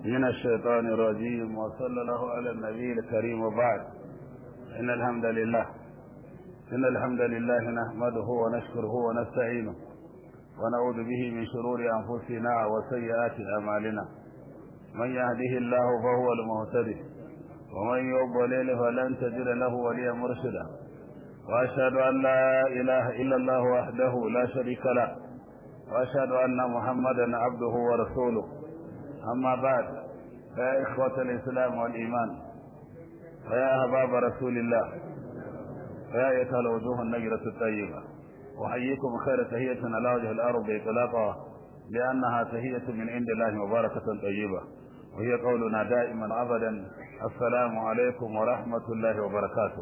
من الشيطان الرجيم وصلى الله على النبي الكريم وبعد إن الحمد لله إن الحمد لله نحمده ونشكره ونستعينه ونعوذ به من شرور أنفسنا وسيئات أعمالنا من يهده الله فهو المهتدي ومن يضلل فلن تجد له وليا مرشدا وأشهد أن لا إله إلا الله وحده لا شريك له وأشهد أن محمدا عبده ورسوله أما بعد فيا إخوة الإسلام والإيمان فيا أحباب رسول الله فيا أيتها الوجوه النجرة الطيبة أحييكم خير تهية على وجه الأرض إطلاقها لأنها تهية من عند الله مباركة طيبة وهي قولنا دائما أبدا السلام عليكم ورحمة الله وبركاته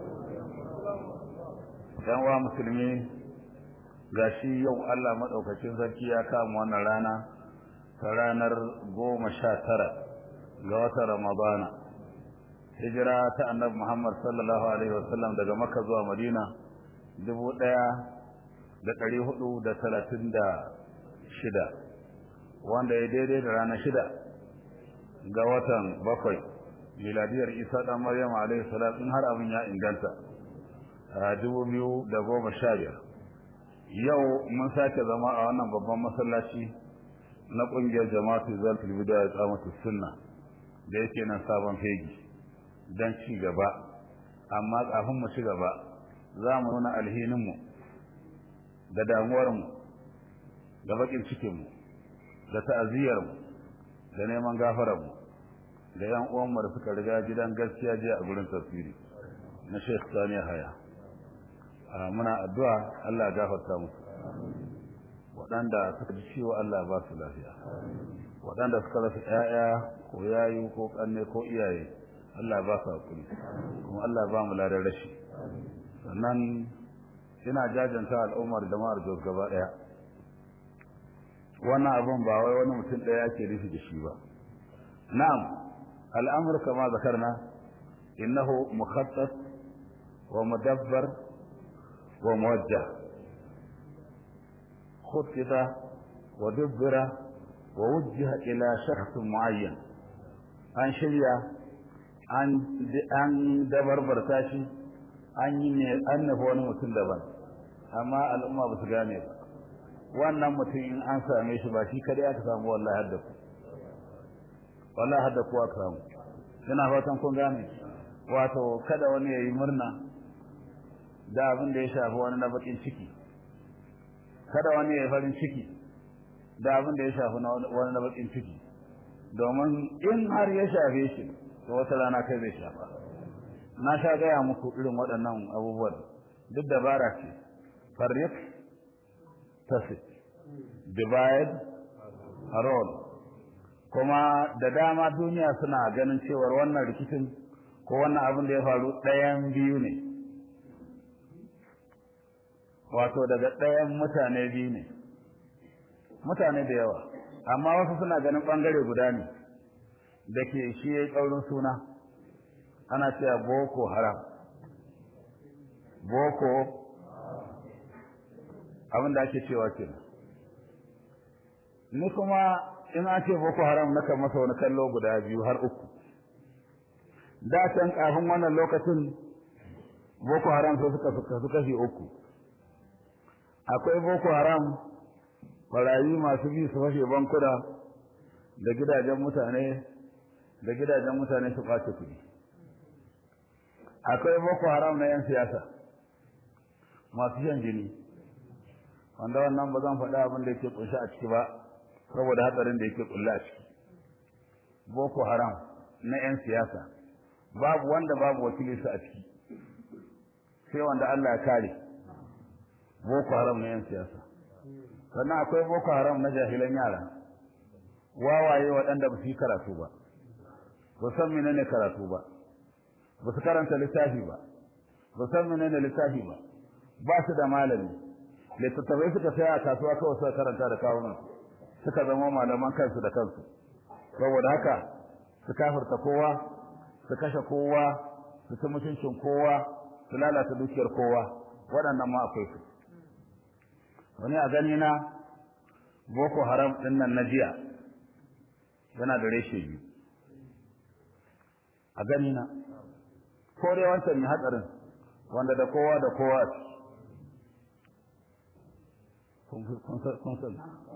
يا مسلمين gashi yau Allah maɗaukacin sarki ya kama wannan rana ta ranar goma sha tara ga watan Ramadana hijira ta annabi Muhammad sallallahu alaihi wasallam daga Makka zuwa Madina dubu ɗaya da ɗari hudu da talatin da shida wanda ya daidai da ranar shida ga watan bakwai miladiyar Isa ɗan Maryam alaihi salam in har abin ya inganta a dubu biyu da goma sha biyar yau mun sake zama a wannan babban masallaci na kungiyar jama'atu zalfil bidaya tsamatu sunna da yake nan sabon fegi dan ci gaba amma kafin mu ci gaba za mu nuna alhinin mu da damuwar mu da bakin cikin mu da ta'aziyar mu da neman gafarar mu da yan uwan mu da suka riga gidan gaskiya jiya a gurin tafsiri na Sheikh Sani Haya muna addu'a Allah ya gafarta musu waɗanda suka ji ciwo Allah ba su lafiya waɗanda suka rasa ƴaƴa ko yayu ko ƙanne ko iyaye Allah ba su hakuri kuma Allah ba mu ladan rashi sannan ina jajanta al'ummar jama'ar Jos gaba ɗaya wannan abun ba wai wani mutum ɗaya ke rufi da shi ba na'am al'amur kama zakarna innahu mukhattas wa mudabbar وموجه خطط ودبر ووجه إلى شخص معين an shirya an dabarbarta shi an yi ne an nufi wani mutum daban amma al'umma ba su gane ba wannan mutum in an same shi ba shi kadai aka samu wallahi hadda ku wallahi hadda ku aka samu ina fatan kun gane wato kada wani ya yi murna da abin da ya shafi wani na bakin ciki kada wani ya farin ciki da abin da ya shafi wani na bakin ciki domin in har ya shafe shi to wata rana kai zai shafa na sha gaya muku irin waɗannan abubuwan duk dabara ce farrik tasit divide roll kuma da dama duniya suna ganin cewar wannan rikicin ko wannan abin da ya faru ɗayan biyu ne wato daga ɗayan mutane biyu ne mutane da yawa amma wasu suna ganin ɓangare guda ne da ke shi ya yi ƙaurin suna ana cewa boko haram boko abin da ake cewa ke ni kuma in an ce boko haram na kan masa wani kallo guda biyu har uku da can kafin wannan lokacin boko haram sai suka suka fi uku akwai boko haram barayi masu bi su fashe bankuna da gidajen mutane da gidajen mutane su kwace kuɗi akwai boko haram na 'yan siyasa masu shan jini wanda wannan ba zan faɗa abin da yake kunshi a ciki ba saboda hatsarin da yake kulle a ciki boko haram na 'yan siyasa babu wanda babu wakilinsa a ciki sai wanda Allah ya kare boko haram na yan siyasa sannan akwai boko haram na jahilan yara wawaye waɗanda ba su yi karatu ba ba san menene karatu ba ba su karanta littafi ba ba san menene littafi ba ba su da malami littattafai suka saya a kasuwa kawai suka karanta da kawunan suka zama malaman kansu da kansu saboda haka su kafirta kowa su kashe kowa su ci mutuncin kowa su lalata dukiyar kowa waɗannan ma akwai su wani a gani na boko haram ɗin nan na jiya yana da reshe biyu a gani na ko dai wancan mai hatsarin wanda da kowa da kowa kun san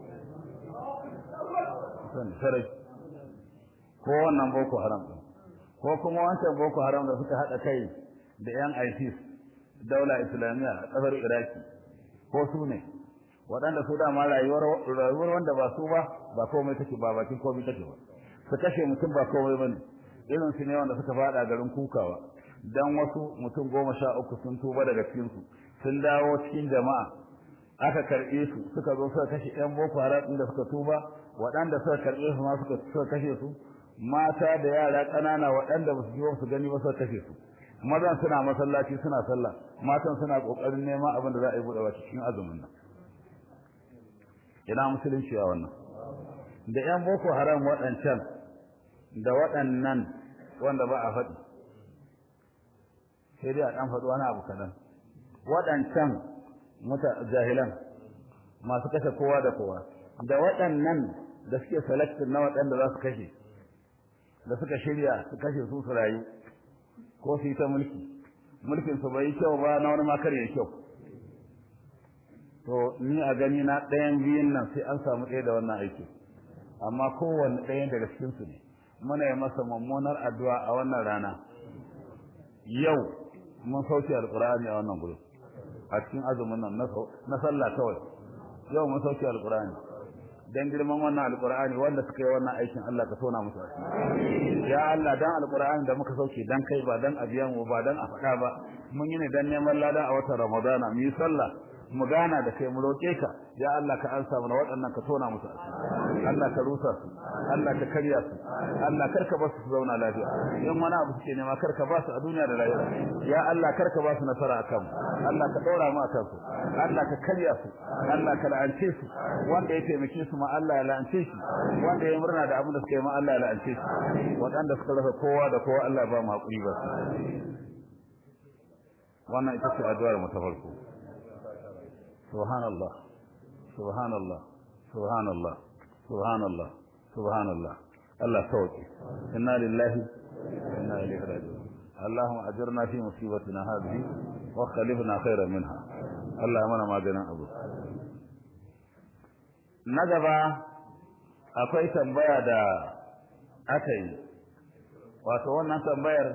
san sarai ko wannan boko haram ko kuma wancan boko haram da suka haɗa kai da yan ISIS daula islamiyya a ƙasar iraki ko su ne waɗanda su dama rayuwar rayuwar wanda ba su ba ba komai take ba bakin komai take ba su kashe mutum ba komai bane irin su ne wanda suka fada garin kukawa dan wasu mutum goma sha uku sun tuba daga cikin su sun dawo cikin jama'a aka karɓe su suka zo suka kashe yan boko haram din da suka tuba waɗanda suka karɓe su ma suka suka kashe su mata da yara ƙanana waɗanda ba su ji su gani ba suka kashe su mazan suna masallaci suna sallah matan suna kokarin neman abin da za a yi buɗe cikin azumin nan ina musulunci a wannan da yan boko haram waɗancan da waɗannan wanda ba a faɗi sai dai a ɗan faɗi wani abu kaɗan waɗancan muta jahilan masu kashe kowa da kowa da waɗannan da suke selectin na waɗanda za su kashe da suka shirya su kashe su su rayu ko su yi ta mulki mulkin su bai kyau ba na wani makar ya kyau to ni a gani na ɗayan biyun nan sai an samu ɗaya da wannan aiki amma kowanne ɗayan daga cikin su ne muna yi masa mummunar addu'a a wannan rana yau mun sauke alqur'ani a wannan gurin a cikin azumin nan na sallah kawai yau mun sauke alqur'ani dan girman wannan alqur'ani wanda suka yi wannan aikin Allah ka tona musu asiri ya Allah dan alqur'ani da muka sauke dan kai ba dan abiyan mu ba dan a faɗa ba mun yi ne dan neman lada a watan ramadana mu yi sallah mu gana da kai mu roke ka ya Allah ka ansa mana waɗannan ka tona musu asiri Allah ka rusa su Allah ka karya su Allah karka ba su su zauna lafiya in wani abu suke nema karka ba su a duniya da lahira ya Allah karka ba su nasara akan mu Allah ka ɗora mu akan su Allah ka karya su Allah ka la'ance su wanda ya taimake su ma Allah ya la'ance shi wanda ya murna da abin da suka yi ma Allah ya la'ance shi waɗanda suka rasa kowa da kowa Allah ba mu haƙuri ba wannan ita ce addu'ar mu ta farko subhanallah subhanallah subhanallah subhanallah subhanallah Allah sauki inna lillahi wa inna ilaihi raji'un اللهم اجرنا في مصيبتنا هذه وخلفنا خيرا منها الله mana maganin abu na gaba akwai tambaya da aka yi wato wannan tambayar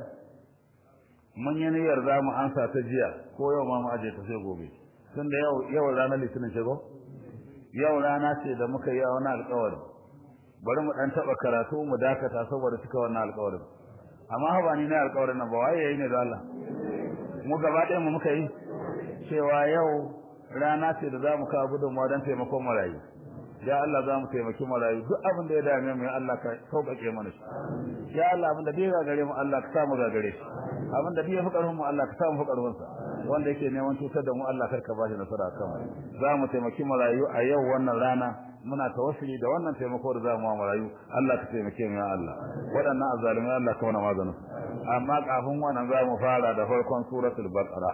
mun yi niyyar za mu ansa ta jiya ko yau ma mu aje ta sai gobe tun da yau yau ranar litinin ce ko yau rana ce da muka yi wani alƙawari bari mu dan taba karatu mu dakata saboda cika wannan alƙawarin amma ba ni ne alƙawarin nan ba waye yayi ne da Allah mu gaba ɗaya mu muka yi cewa yau rana ce da za mu kawo gudunmawa don taimakon marayu ya Allah za mu taimaki marayu duk abin da ya dame mu ya Allah ka sauƙaƙe mana shi ya Allah abin da bai gagare mu Allah ka sa mu gagare shi abin da bai fi ƙarfin mu Allah ka sa mu fi ƙarfin sa wanda yake neman cutar da mu Allah kar ka bashi nasara kan mu za mu taimaki marayu a yau wannan rana muna tawassuli da wannan taimako da za mu wa marayu Allah ka taimake mu ya Allah waɗannan azzalumai Allah ka mana maganin amma kafin wannan za mu fara da farkon suratul baqara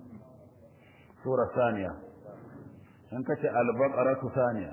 sura saniya in kace al-baqaratu saniya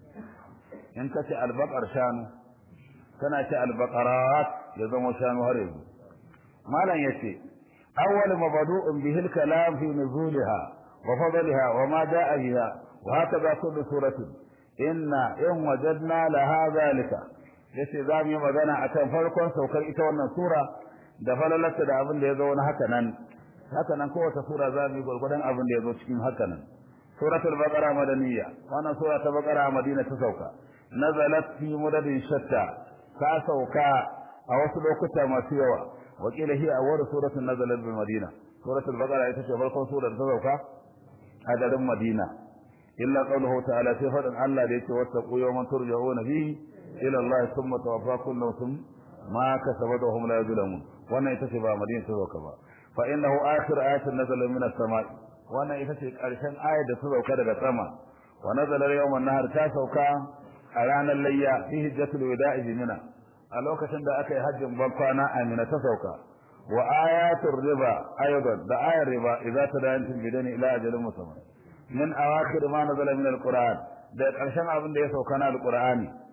in kace al-baqar shanu kana ce al-baqarat ya zama shanu har yanzu malam yace awwal mabdu'un bihi al-kalam fi nuzulha wa fadliha wa ma da'a biha wa hakaza kullu suratin inna in wajadna laha zalika yace za mu yi magana akan farkon saukar ita wannan sura da falalarta da abin da ya zo wani haka nan haka nan kowace sura za mu yi gwargwadon abin da ya zo cikin haka nan suratul baqara madaniyya wannan sura ta baqara a madina ta sauka nazalat fi mudadin shatta ta sauka a wasu lokuta masu yawa wakila hiya awwal suratul nazalat bil madina suratul baqara ita ce farkon surar ta sauka a garin madina illa qawluhu ta'ala sai fadan Allah da yake wattaqu yawman turja'una fihi ila Allah thumma tawaffa kullu nafsin ma kasabat wa hum la yuzlamun wannan ita ce ba madina ta sauka ba fa innahu akhir ayatin nazala min as-sama' wannan ita ce karshen ayar da ta sauka daga sama wa nazala yawman nahar ta sauka a ranar layya fi hijjatul wada'i mina a lokacin da aka yi hajjin ban kwana amina ta sauka wa ayatul riba aidan da ayar riba idza tadayantum bidani ila ajalin musamman min awakhir ma nazala min alquran da karshen abin da ya sauka na alqurani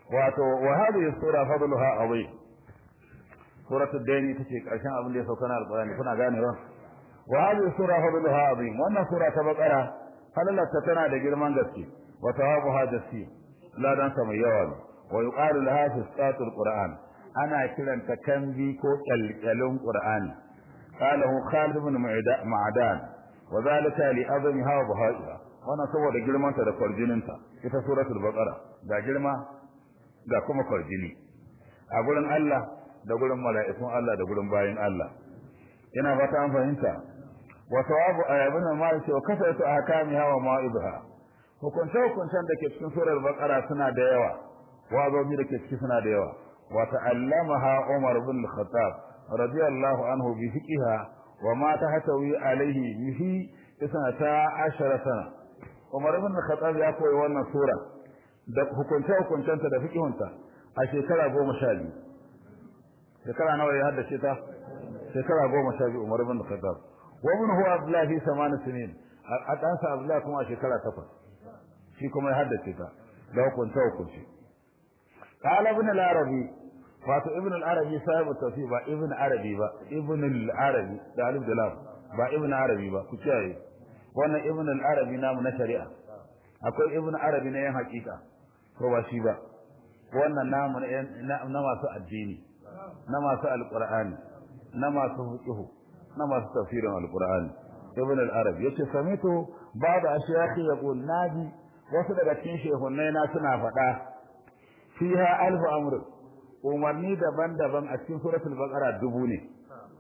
wato wa hadhihi sura fadluha azim suratul daini tace karshen abin da ya sauka na alqur'ani kuna gane ba wa hadhihi sura fadluha azim wannan sura ta bakara halalata tana da girman gaske wa tawabuha jasi ladan sa mai yawa wa yuqalu laha fisqatul qur'an ana kiranta kanbi ko kalkalin qur'ani qalahu khalid ibn ma'dan wa zalika li azmiha wa bahaiha wannan saboda girmanta da kwarjininta ita suratul baqara ga girma ga kuma kwarjini a gurin Allah da gurin mala'ikun Allah da gurin bayin Allah ina ba ta fahimta wa sawabu ayabun ma yace wa kasatu ahkamiha wa ma'idha hukunce hukuncen da ke cikin surar baqara suna da yawa wazobi da ke ciki suna da yawa wa ta'allamaha Umar bin Khattab radiyallahu anhu bi fiqiha wa ma tahtawi alayhi bihi isnata ashara sana Umar bin Khattab ya koyi wannan sura da hukunce hukuncenta da fiqihunta a shekara goma sha biyu shekara nawa ya haddace ta shekara goma sha biyu Umar bin Khattab wa min huwa Abdullah fi saman sinin a ɗansa Abdullah kuma a shekara takwas shi kuma ya haddace ta da hukunce hukunce قال ابن العربي wato ibn al-arabi sahibu tafsir ba ibn arabi ba ibn al-arabi da alif da lam ba ibn arabi ba ku kiyaye wannan ibn al-arabi namu na shari'a akwai ibn arabi na yan hakika ko ba shi ba wannan namu na masu addini na masu alqur'ani na masu fiqh na masu tafsirin alqur'ani ibn al-arabi yace samitu ba'da ashiyakhi yaqul nabi wasu daga cikin shehunnai na suna faɗa fiha alf amr umarni daban-daban a cikin suratul baqara dubu ne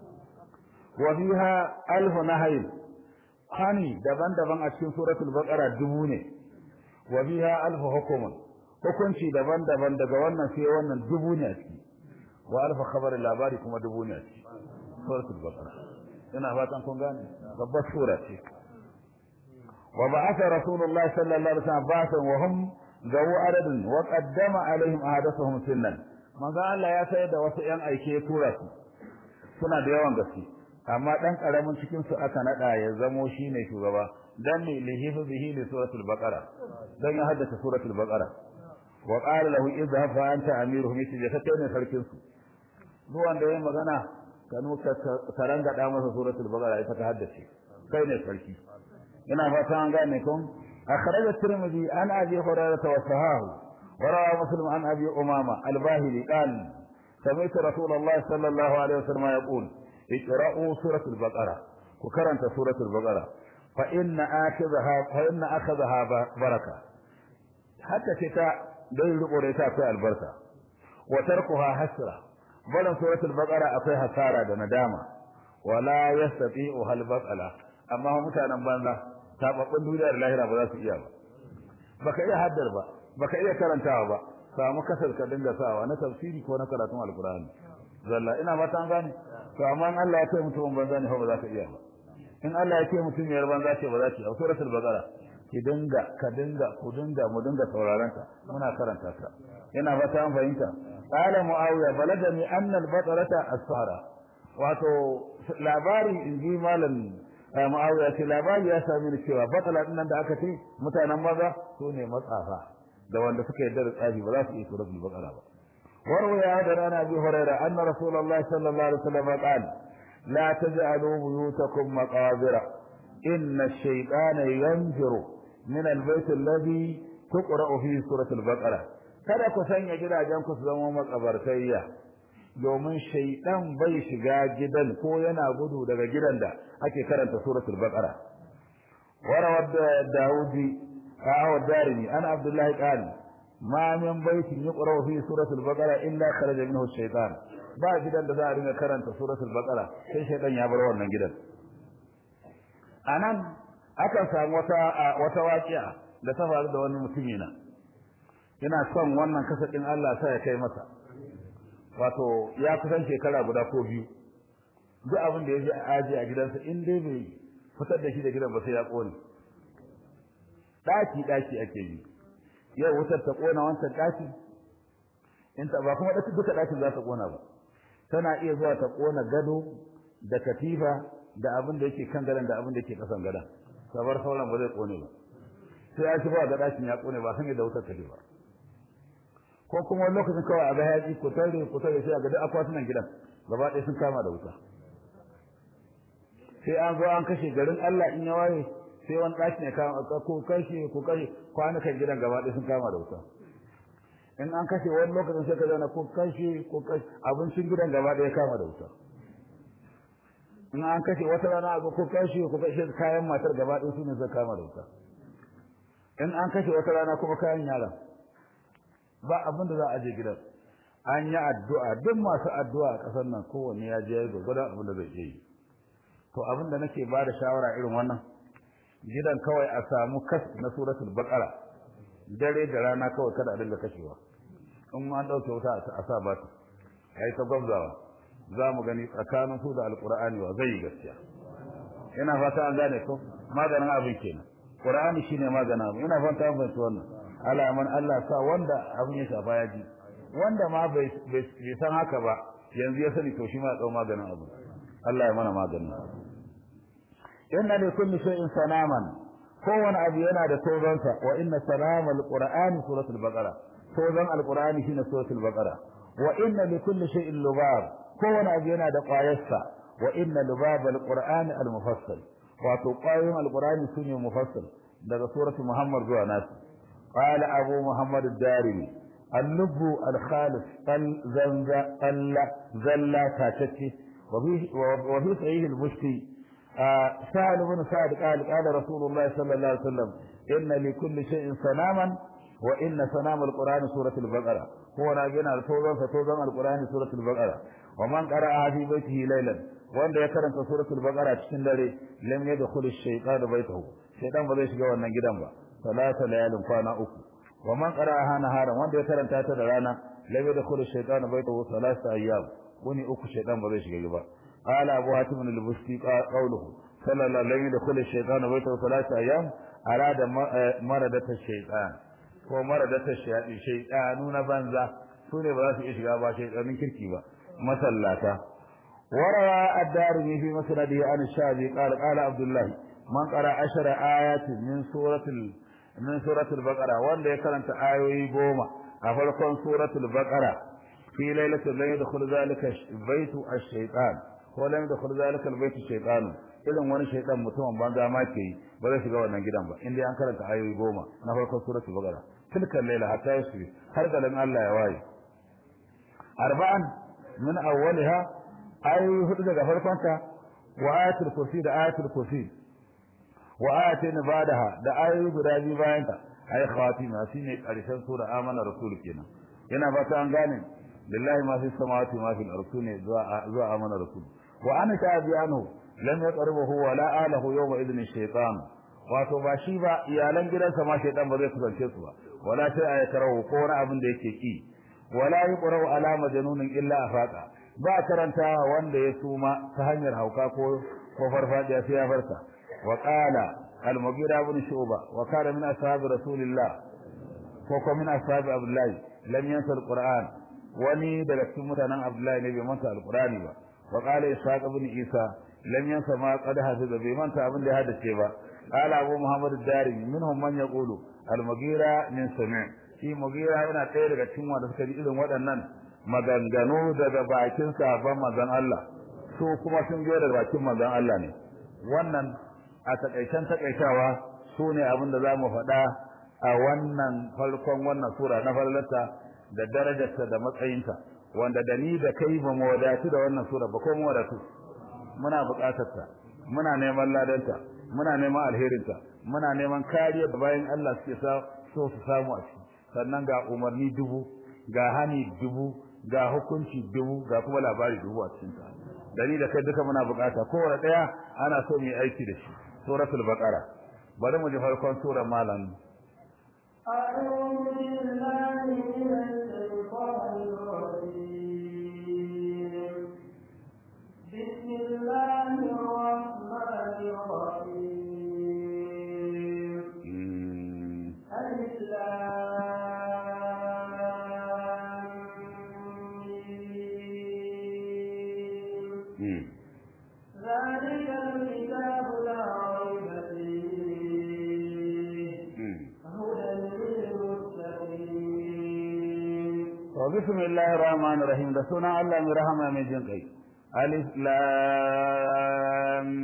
wa fiha alf nahy hani daban-daban a cikin suratul baqara dubu ne wa fiha alf hukumun hukunci daban-daban daga wannan sai wannan dubu ne a ciki wa alf khabar labari kuma dubu ne a ciki suratul baqara ina fatan kun gane babbar sura ce wa ba'atha rasulullahi sallallahu alaihi wasallam ba'athan wa hum gawo adadin wa qaddama alaihim ahadathum sunnan manzo Allah ya sayar da wasu yan aike ya tura su suna da yawan gaske amma dan karamin cikin su aka nada ya zamo shine shugaba dan ne lihifu bihi li suratul baqara dan ya haddace suratul baqara wa qala lahu idhhab fa anta amiruhum yace ka kai ne sarkin su duk wanda yayin magana kanu ka karanga da masa suratul baqara ita ka haddace kai ne sarki ina fata an gane kun أخرج الترمذي عن أبي هريرة وصحاه وروى مسلم عن أبي أمامة الباهلي قال سمعت رسول الله صلى الله عليه وسلم يقول اقرأوا سورة البقرة وكرنت سورة البقرة فإن آخذها فإن أخذها بركة حتى شتاء دل قريتا في البركة وتركها حسرة بل سورة البقرة أفيها سارة ندامة ولا يستطيعها البقرة أما هم متانا بان tababbun duniya da lahira ba za su iya ba baka iya haddar ba baka iya karantawa ba samu kasar ka dinga sawa na tafsiri ko na karatun alqur'ani zalla ina ba ta gane to amma in Allah ya ce mutum banza ne ba za ka iya ba in Allah ya ce mutum yar banza ce ba za ki a suratul baqara ki dinga ka dinga ku dinga mu dinga sauraron ta muna karanta ta ina ba ta fahimta qala muawiya balagani anna al-baqarata as-sara wato labari inji malam Muawiya ce labari ya sami ni cewa batala din nan da aka ce mutanen maza su ne matsafa da wanda suka yarda da tsafi ba za su iya suratul baqara ba warwa ya da rana bi huraira anna rasulullahi sallallahu alaihi wasallam qala la taj'alu buyutakum maqabira inna ash-shaytana yanfiru min al-bayt alladhi tuqra'u fihi suratul baqara kada ku sanya gidajen ku su zama makabartayya domin shaidan bai shiga gidan ko yana gudu daga gidan da ake karanta suratul baqara warawad daudi aw darimi ana abdullahi qali ma min baitin yuqra fi suratul baqara illa kharaja minhu shaytan ba gidan da za a dinga karanta suratul baqara sai shaidan ya bar wannan gidan anan akan samu wata wata waqi'a da ta faru da wani mutumi na ina son wannan kasadin Allah sai ya kai masa wato ya kusan shekara guda ko biyu duk abin da ya ji aji a gidansa in dai bai fitar da shi da gidan ba sai ya kone daki daki ake yi yau wutar ta kona wancan daki in ta ba kuma daki duka dakin za ta kona ba tana iya zuwa ta kona gado da katifa da abin da yake kan gadon da abin da yake kasan gadon sabar sauran ba zai kone ba sai ya ci ba ga dakin ya kone ba san yadda wutar take ba ko kuma wani lokacin kawai a ga hayaƙi ku tare ku tare sai a ga duk akwatunan gidan gaba ɗaya sun kama da wuta sai an zo an kashe garin Allah in ya waye sai wani ɗaki ne kama ko kashe ko kashe kwanukan gidan gaba ɗaya sun kama da wuta in an kashe wani lokacin sai ka zana ko kashe ko kashe abincin gidan gaba ɗaya kama da wuta in an kashe wata rana a ko kashe ko kashe kayan matar gaba ɗaya su ne zai kama da wuta in an kashe wata rana kuma kayan yaran ba abin da za a je gidan an yi addu'a duk masu addu'a a ƙasar nan kowanne ya je ya gwada abin da zai yi to abin da nake ba da shawara irin wannan gidan kawai a samu kas na suratul baqara dare da rana kawai kada a dinga kashewa in ma an dauke wuta a sa ba ta ai ta gwabzawa za mu gani tsakanin su da alqur'ani wa zai gaskiya ina fata an gane ko maganin abin kenan qur'ani shine maganin abin ina fata an fahimci wannan alaman Allah sa wanda abin ya shafa ya ji wanda ma bai san haka ba yanzu ya sani to shi ma ya dau maganin abin Allah ya mana maganin inna li kulli shay'in sanaman kowane abu yana da tozonsa wa inna salama alqur'ani suratul baqara tozon alqur'ani shine suratul baqara wa inna li kulli shay'in lubab kowane abu yana da qayarsa wa inna lubab alqur'ani almufassal wato qayoyin alqur'ani sune mufassal daga suratul muhammad zuwa nasu qala abu muhammad ad-darimi اللب الخالص قل زنز قل زلا تاتتي وفي وفي صحيح المشتي سهل بن سعد قال قال رسول الله صلى الله عليه وسلم إن لكل شيء سلاما وإن سلام القرآن سورة البقرة هو ناجينا توضا فتوضا القرآن سورة البقرة ومن قرأها في بيته ليلا وأن يكرم سورة البقرة تشن لري لم يدخل الشيطان بيته شيطان بذيش جوانا جدا ثلاثة ليال فانا أكو ومن قرأها نهارا وأن يكرم تاتا لرانا لم يدخل الشيطان بيته ثلاثة أيام وني أكو شيطان بذيش جوا قال أبو حاتم البستي قوله صلى الله عليه وسلم يدخل الشيطان بيته ثلاثة أيام أراد مردة الشيطان ko maradata shayaɗi shaytanu na banza su ne ba za su iya shiga ba shaytanin kirki ba masallata warawa ad-darimi fi masnadihi an shabi qala qala abdullah man qara ashara ayatin min suratul min suratul baqara wanda ya karanta ayoyi goma a farkon suratul baqara fi lailatul lam yadkhul zalika baytu ash-shaytan ko lam yadkhul zalika al-baytu shaytan irin wani shaytan mutumin banza ma ke yi ba zai shiga wannan gidan ba inda an karanta ayoyi goma na farkon suratul baqara tilka laila hatta yasri har da Allah ya waye arba'an min awwaliha ayoyi hudu daga farkon ta wa ayatul kursi da ayatul kursi wa ayatin ba'daha da ayoyi guda biyu bayan ta ay khatima shine karshen sura amana rasul kenan yana fata an gane lillahi ma fi samawati ma fi al-ardi ne zuwa zuwa amana rasul wa ana ta'abi anhu lam yaqrabuhu wa la alahu yawma idhin shaytan wato ba shi ba iyalan gidansa ma shaytan ba zai kusance su ba wala sai a yakarau ko wani abin da yake ki wala yuqra'u ala majnunin illa afaqa ba karanta wanda ya suma ta hanyar hauka ko ko farfadiya sai ya farka wa qala al-mughira ibn shuba wa kana min ashab rasulillah ko ko min ashab abdullah lam yansa al-qur'an wani daga cikin mutanen abdullah ne bai manta al-qur'ani ba wa qala ishaq ibn isa lam yansa ma qad hafiza bai manta abin da ya hadace ba qala abu muhammad ad-darimi minhum man yaqulu al-mughira min sami' shi mughira yana ɗaya daga cikin wanda suka ji irin waɗannan maganganu daga bakin sahabban manzon Allah su kuma sun je daga bakin manzon Allah ne wannan a takaicen takaitawa su ne abin da za mu faɗa a wannan farkon wannan sura na farlata da darajarta da matsayinta wanda da ni da kai ba mu wadatu da wannan sura ba ko mu wadatu muna buƙatar ta muna neman ladanta muna neman alherinta muna neman kariya da bayan Allah suke so su samu a ciki sannan ga umarni dubu ga hani dubu ga hukunci dubu ga kuma labari dubu a cikin ta dari da kai duka muna bukata kowane daya ana so mu yi aiki da shi suratul baqara bari mu ji farkon surar malam أعوذ بالله من الشيطان الرجيم بسم الله الرحمن الرحيم ألف ذلك الكتاب لا ريب فيه هدى للمتقين bismillahir rahmanir rahim da sunan Allah mai rahama mai jin kai alif lam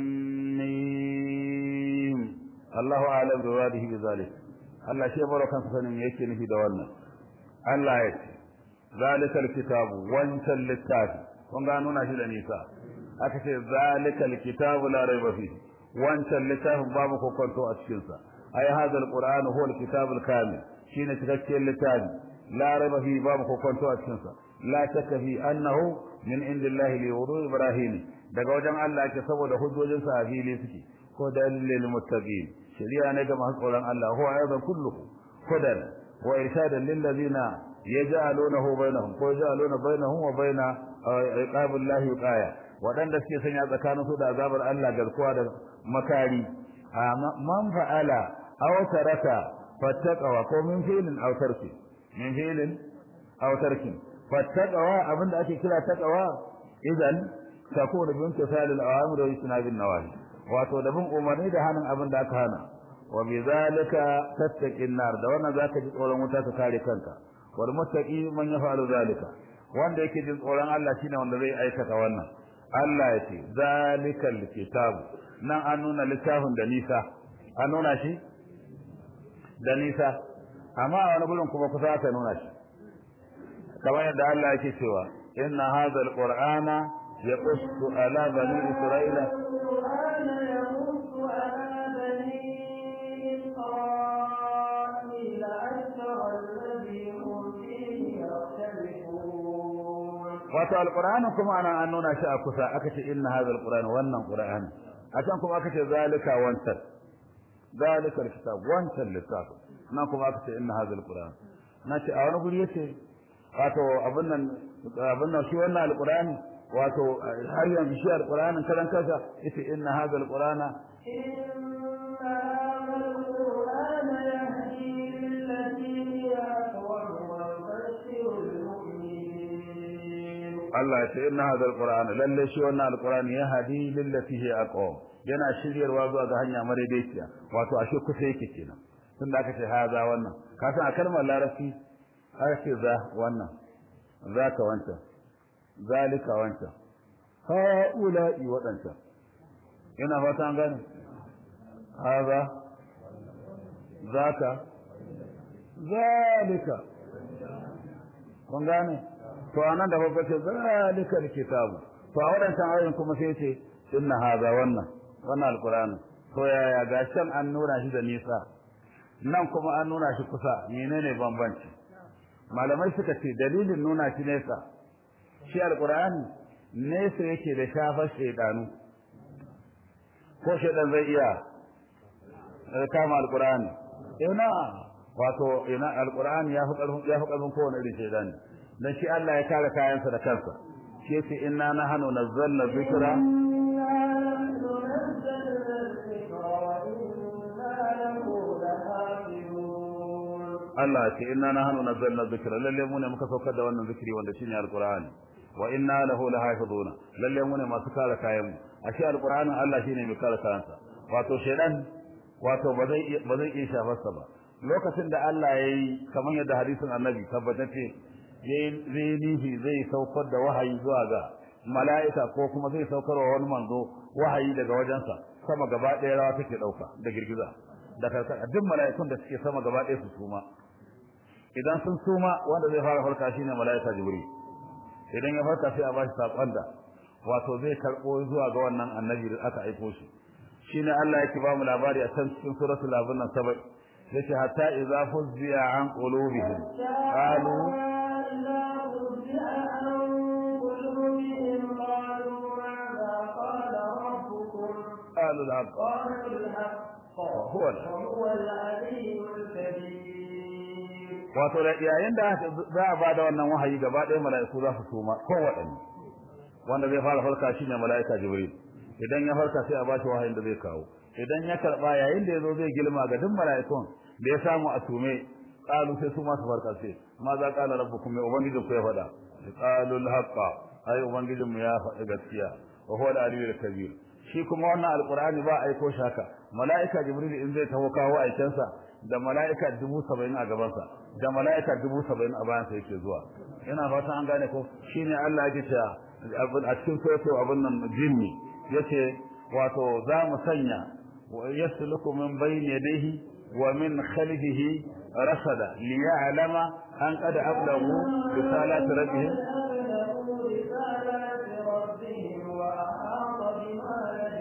mim Allahu a'lam bi wadihi bi zalik Allah shi baro kansa sanin yake nufi da wannan Allah ya ce zalikal kitabu wancan littafi kun ga nuna shi da nisa aka ce zalikal kitabu la raiba fi wancan littafin babu kokonto a cikin sa ay hadha alquran huwa alkitabul kamil shine cikakken littafi la raiba fi babu kokonto a cikin sa la shakka fi annahu min indillahi li wudu ibrahim daga wajen Allah ke saboda hujjojin sa a fili suke ko dalilil muttaqin shari'a ne ga masu tsoron Allah huwa aidan kulluhu hudan wa irshadan lil ladina yaj'alunahu bainahum ko yaj'aluna bainahum wa baina iqabillahi qaya wadanda suke sanya tsakanin su da azabar Allah garkuwa da makari man fa'ala aw taraka fattaqwa ko min fi'lin aw tarki min fi'lin aw tarki fattaqwa abinda ake kira taqwa idan takunu bi imtisal al-awamir wa ijtinab an-nawahi wato da bin umarni da hanin abin da aka hana wa bi zalika tattaqin nar da wannan zaka ji tsoron wuta ka kare kanka wal muttaqi man yafalu zalika wanda yake jin tsoron Allah shine wanda zai aikata wannan Allah ya ce zalikal kitab nan an nuna littafin da nisa an nuna shi da nisa amma a wani gurin kuma kusa aka nuna shi kamar yadda Allah yake cewa inna hadha alqur'ana yaqussu ala bani isra'ila القرآن يمس على بني إسرائيل أكثر الذي هم فيه يختلفون wato alqur'ani kuma ana an nuna shi a kusa aka ce inna hadha alqur'ana wannan qur'ani a can kuma aka ce zalika wancan zalika alkitab wancan littaf nan kuma aka ce inna hadha alqur'an na ce a wani guri yace wato abin nan abin nan shi wannan alqur'ani wato har yanzu shi alqur'anin karan kansa yace inna hadha alqur'ana إن هذا القرآن يهدي للتي هي أقوم ويبشر المؤمنين Allah ya ce inna hadha alqur'ana lalle shi wannan alqur'ani ya hadi lillati hi aqwam yana shiryarwa zuwa ga hanya madaidaiciya wato ashe kusa yake kenan tun da aka ce haza wannan ka san a kalmar larabci aka ce za wannan zaka wancan zalika wancan haula'i wadancan ina fata an gane haza zaka zalika kun gane to anan da babba ce zalika alkitabu to a wadancan ayoyin kuma sai ce inna haza wannan wannan alqur'ani to yaya gashin an nuna shi da nisa nan kuma an nuna shi kusa menene bambanci malamai suka ce dalilin nuna shi nesa shi alqur'ani nesa yake da shafar shaydanu ko shaydan zai iya eh, kama alqur'ani ina wato ina alqur'ani ya fi karfin ya fi karfin kowane irin shaydani dan shi Allah ya kare kayansa da kansa shi yace inna nahnu nazzalna dhikra إنا نحن نزلنا الذكر وإنا له لحافظون Allah ce inna nahnu nazzalna dhikra lalle mu ne muka saukar da wannan zikiri wanda shine alqur'ani wa inna lahu lahafizuna lalle mu ne masu kare kayan mu ashe alqur'anin Allah shine mai kare kayansa wato shedan wato ba zai ba zai iya shafarsa ba lokacin da Allah yayi kamar yadda hadisin annabi tabbatacce yayi zai nihi zai saukar da wahayi zuwa ga mala'ika ko kuma zai saukar wa wani manzo wahayi daga wajensa sama gaba ɗaya rawa take ɗauka da girgiza da karkar duk mala'ikun da suke sama gaba ɗaya su suma idan sun suma wanda zai fara farka shine mala'ika jibril idan ya farka sai a bashi sakon da wato zai karbo zuwa ga wannan annabi da aka aiko shi shine Allah yake ba mu labari a can cikin suratul abun nan sabai yace hatta idza fuzziya an qulubihim qalu إذا فزع عن قلوبهم قالوا ماذا قال ربكم qalu al-haqq قالوا الحق هو الحق. وهو العلي الكبير wato da yayin da za a bada wannan wahayi gaba ɗaya mala'iku za su suma ko waɗanne wanda zai fara farka shine mala'ika jibril idan ya farka sai a bashi wahayin da zai kawo idan ya karba yayin da yazo zai gilma ga duk mala'ikun da ya samu a sume qalu sai su ma su farka sai ma za qala rabbukum mai ubangiji ku ya faɗa qalu al-haqqa ai ubangijin mu ya faɗi gaskiya wa huwa al-aliyyul kabir shi kuma wannan alqur'ani ba aiko shaka mala'ika jibril in zai taho kawo aikensa da mala'ika dubu saba'in a gabansa da mala'ika dubu saba'in a bayan sa yake zuwa ina fata an gane ko shine Allah yake cewa a cikin soto abin nan jinni yace wato za mu sanya yasluku min bayni yadayhi wa min khalfihi rasada liya'lama an qad ablagu risalati rabbihim أبلغوا رسالات ربهم وأحاط بما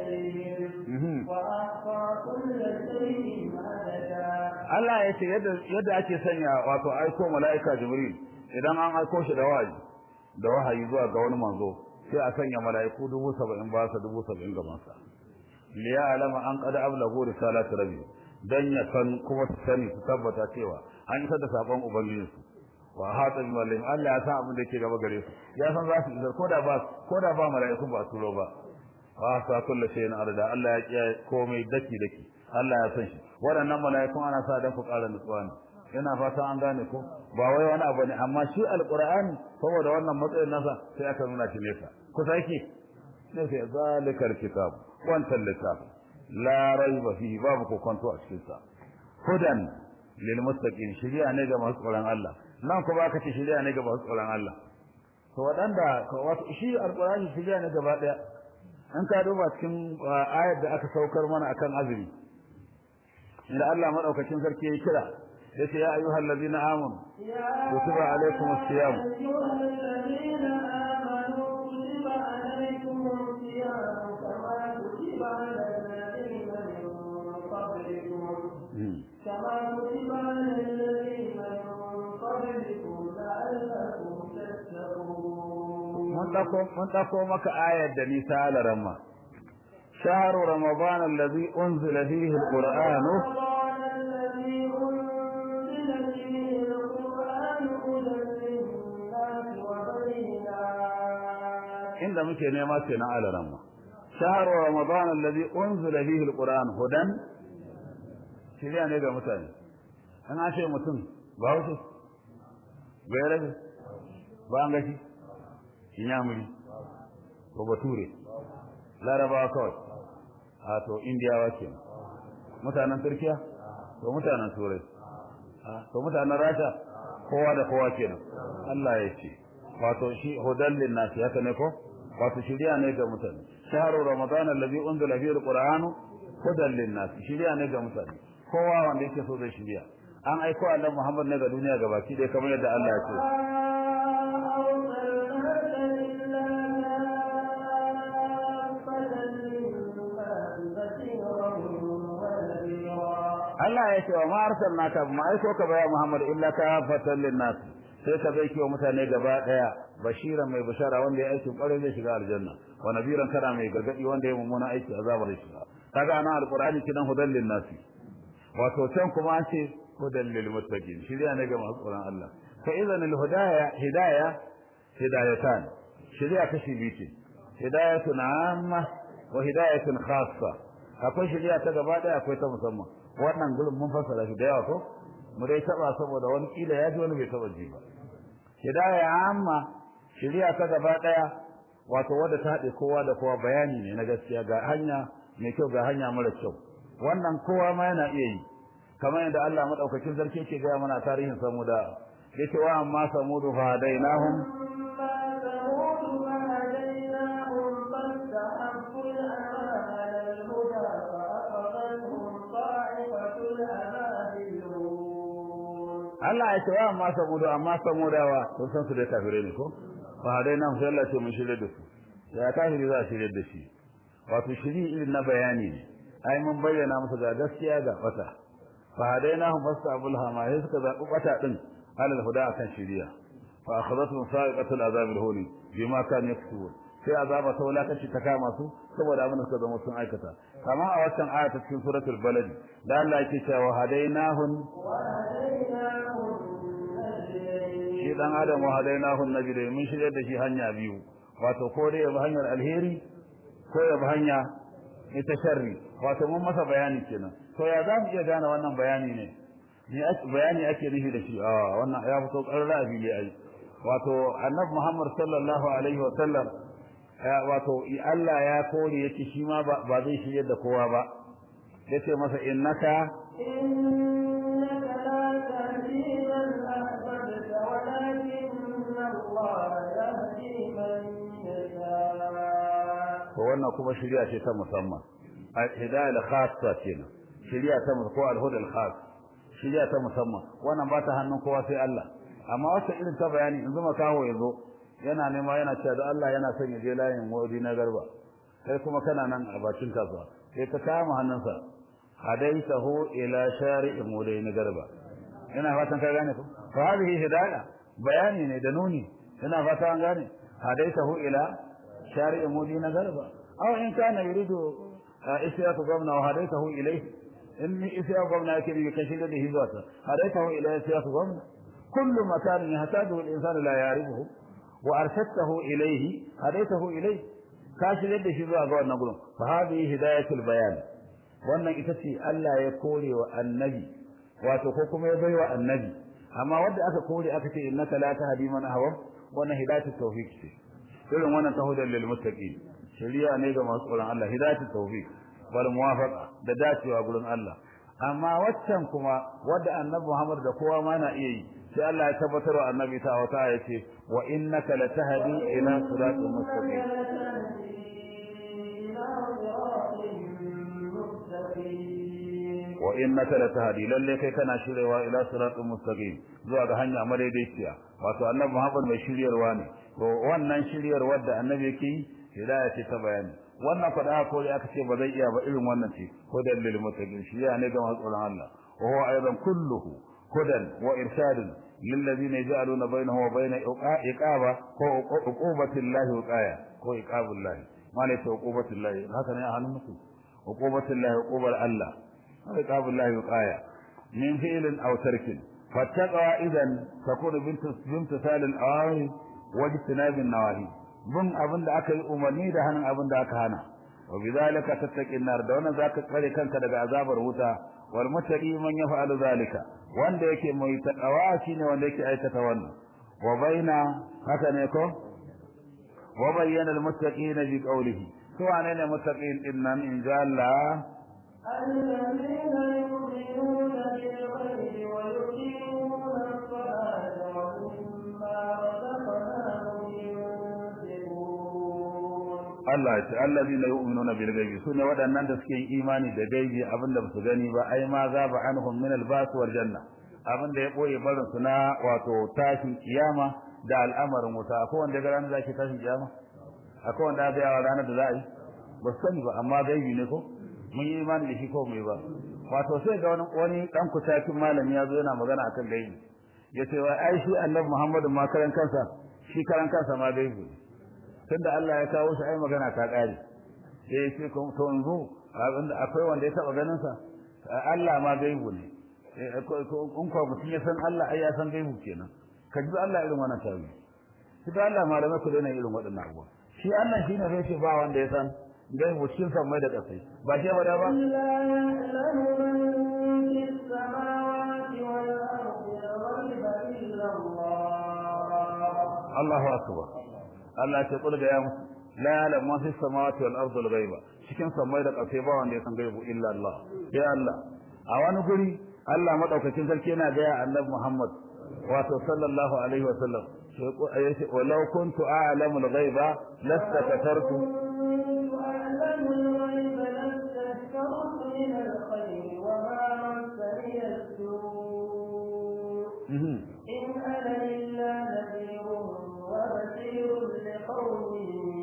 لديهم وأحصى كل شيء عددا Allah ya ce yadda ake sanya wato aiko mala'ika Jibril idan an aiko shi da wahayi da wahayi zuwa ga wani manzo sai a sanya mala'iku dubu saba'in ba sa dubu saba'in gaban sa liya alama an qad ablagu risalati rabbi dan ya san kuma su sani su tabbata cewa an isar da sakon ubangiji su wa hata bi malim Allah ya san abin da yake gaba gare su ya san za su isar koda ba koda ba mala'ikun ba su ba wa sa kullu shay'in arda Allah ya kiyaye komai daki daki Allah ya san shi waɗannan mala'ikun ana sa dan ku ƙara nutsuwa ne ina fatan an gane ko ba wai wani abu ne amma shi alqur'ani saboda wannan matsayin nasa sai aka nuna shi nesa kusa yake ne sai zalikal kitab wancan littafin la raiba fihi babu kokonto a cikin sa hudan lil muttaqin shiriya ne ga masu tsoron Allah nan ko ba ka ce shiriya ne ga masu tsoron Allah to waɗanda wato shi alqur'ani shiriya ne gaba daya an ka duba cikin ayar da aka saukar mana akan azumi inda Allah madaukakin sarki ya kira yace ya ayyuhal ladina amanu kutiba alaykumus siyam أيها الذين آمنوا كتب عليكم الصيام كما كتب على الذين من قبلكم كما كتب على الذين من قبلكم لعلكم تتقون mun dako mun dako maka ayar da nisa alaramma shahru ramadan alladhi unzila fihi alquran رمضان الذي أنزل فيه القرآن هدى للناس وبينات inda muke nema kenan alaramma shahru ramadan alladhi unzila fihi alquran hudan shiriya ne ga mutane an ashe mutum ba wuce bai rabe ba an gashi inyamuri ko bature larabawa kawai a to indiyawa ke mutanen turkiya to mutanen turai to mutanen rasha kowa da kowa kenan Allah ya ce wato shi hudallin nasi haka ne ko wato shiriya ne ga mutane shahru ramadan alladhi unzila fihi alqur'anu hudallin nasi shiriya ne ga mutane kowa wanda yake so zai shiriya an aiko annabi Muhammad ne ga duniya gabaki dai kamar yadda Allah ya ce Allah ya ce wa ma arsalnaka ma aiko ka baya Muhammad illa ka fatan linnas sai ka bai kiwa mutane gaba daya bashiran mai bashara wanda ya aiki kwarai zai shiga aljanna wa nabiran kana mai gargadi wanda ya mummuna aiki azabar shi kaga ana alqur'ani kidan hudan linnas wato can kuma an ce hudan lil muttaqin shiriya ne ga masu tsoron Allah fa idan al hidaya hidaya hidayatan shiriya kashi biyu ce hidayatun amma wa hidayatun khassa akwai shiriya ta gaba daya akwai ta musamman wannan gurin mun fassara shi da yawa ko mu dai taba saboda wani kila ya ji wani bai taba ji ba hidaya amma shiriya ta gaba daya wato wadda ta haɗe kowa da kowa bayani ne na gaskiya ga hanya mai kyau ga hanya mara kyau wannan kowa ma yana iya yi kamar yadda Allah madaukakin sarki yake ga mana tarihin samuda yake wa amma samudu fa hadainahum Allah ya ce wa amma samudu amma samudawa sun san su da kafire ne ko fa hadainahum sai Allah ce mun shirye da su ya kafiri za a shirye da shi wato shiri irin na bayani ne ai mun bayyana musu ga gaskiya ga fata fa hadainahum fastabul hama sai suka zabi bata din alal huda akan shiriya fa akhadathum sa'iqatul azab al-huni bima kan yaksubun sai azaba ta wulakanci ta kama su saboda abin da suka zama sun aikata kamar a waccan aya ta cikin suratul balad da Allah yake cewa hadainahum shi dan adam wa hadainahum najdain mun shirye da shi hanya biyu wato ko dai ya bi hanyar alheri ko ya bi hanya ita sharri wato mun masa bayani kenan to ya za mu iya gane wannan bayani ne ni bayani ake nufi da shi a wannan ya fito ƙarra a fili ai wato annabi Muhammad sallallahu alaihi wa sallam wato Allah ya kore yace shi ma ba zai shirye da kowa ba yace masa innaka innaka la tahdi man to wannan kuma shari'a ce ta musamman hidayah al-khassa kenan shari'a ta ko al-huda al-khass shari'a ta musamman wannan ba ta hannun kowa sai Allah amma wata irin ta bayani in zuma kawo yazo yana nema yana cewa da Allah yana son ya je layin wadi na garba sai kuma kana nan a bakin kasuwa sai ka kama hannunsa hadaitahu ila shari'in wadi na garba ina fatan ka gane ko fa hadhihi hidayah bayani ne da nuni ina fata an gane hadaitahu ila shari'in wadi na garba aw in kana yuridu isyaku gwamna wa hadaitahu ilayhi in isyaku gwamna yake bi kashi da hizwata hadaitahu ila isyaku gwamna kullu makanin yahtaju al-insanu la ya'rifuhu wa arshadtahu ilayhi hadaitahu ilayhi ka shigar da shi zuwa ga wannan gurin fa hadhihi hidayatul bayan wannan ita ce Allah ya kore wa annabi wato ko kuma ya baiwa annabi amma wanda aka kore aka ce innaka la tahdi man ahwa wannan hidayatul tawfiq ce irin wannan tahudan lil muttaqin shari'a ne ga masu tsoron Allah hidayatul tawfiq wal muwafaqa da dacewa gurin Allah amma waccan kuma wadda annabi Muhammad da kowa ma na iya yi sai Allah ya tabbatar wa annabi ta wata ya ce wa innaka latahdi ila siratal mustaqim wa innaka latahdi lalle kai kana shirewa ila siratal mustaqim zuwa ga hanya madaidaiciya wato annabi Muhammad mai shiryarwa ne to wannan shiryarwar da annabi yake yi hidaya ce ta bayani wannan fada ko aka ce ba zai iya ba irin wannan ce hudan lil muttaqin shi ya ne ga masu tsoron Allah wa huwa aidan kulluhu hudan wa irshadun lil ladina yaj'aluna bainahu wa bain iqaba ko uqubatillahi wiqaya ko iqabullahi mala ta uqubatillahi haka ne a hannun musu uqubatillahi uqubar Allah iqabullahi wiqaya min fi'lin aw tarkin fattaqa idan takunu bintu bintu salil awari wa jitinabin nawahi bin abin da aka yi umarni da hannun abin da aka hana wa bidhalika tattaqin nar da wannan zaka tsare kanka daga azabar wuta wal muttaqi man yaf'alu zalika wanda yake mai taqwa shine wanda yake aikata wannan wa baina haka ne ko wa bayyana al muttaqin bi qawlihi to wane ne muttaqin din nan in ja Allah الذين يؤمنون بالغيب ويقيمون الصلاة ومما رزقناهم ينفقون Allah ya ce allazina yu'minuna bil ghaibi sune waɗannan da suke yin imani da gaibi abinda ba su gani ba ai ma za ba anhum min al bas wal janna abinda ya boye barin su na wato tashin kiyama da al'amarin wuta akwai wanda ga ranar da ake tashin kiyama akwai wanda ga yawa ranar da za a yi ba su sani ba amma gaibi ne ko mun yi imani da shi ko mai ba wato sai ga wani wani dan kutakin malami ya zo yana magana akan gaibi ya ce wai ai shi annabi Muhammadu ma karan kansa shi karan kansa ma gaibi ne tunda Allah ya kawo shi ai magana ta kare sai sai ko to yanzu abinda akwai wanda ya taba ganin sa Allah ma gaibu ne in ko mutum ya san Allah ai ya san gaibu kenan ka ji Allah irin wannan tawi shi da Allah malamai ku daina irin waɗannan abubuwa shi Allah shine sai ce ba wanda ya san gaibu cikin san mai da kasai ba shi ba da ba Allahu akbar Allah ce kul ga ya musu la ya'lamu ma fis samawati wal ardi al ghaiba cikin samai da ƙasa ba wanda ya san gaibu illa Allah ya Allah a wani guri Allah madaukakin sarki yana ga ya Annabi Muhammad wato sallallahu alaihi wa sallam yace walau kuntu a'lamu al ghaiba lastakatartu إن أنا إلا نذير وبشير لقوم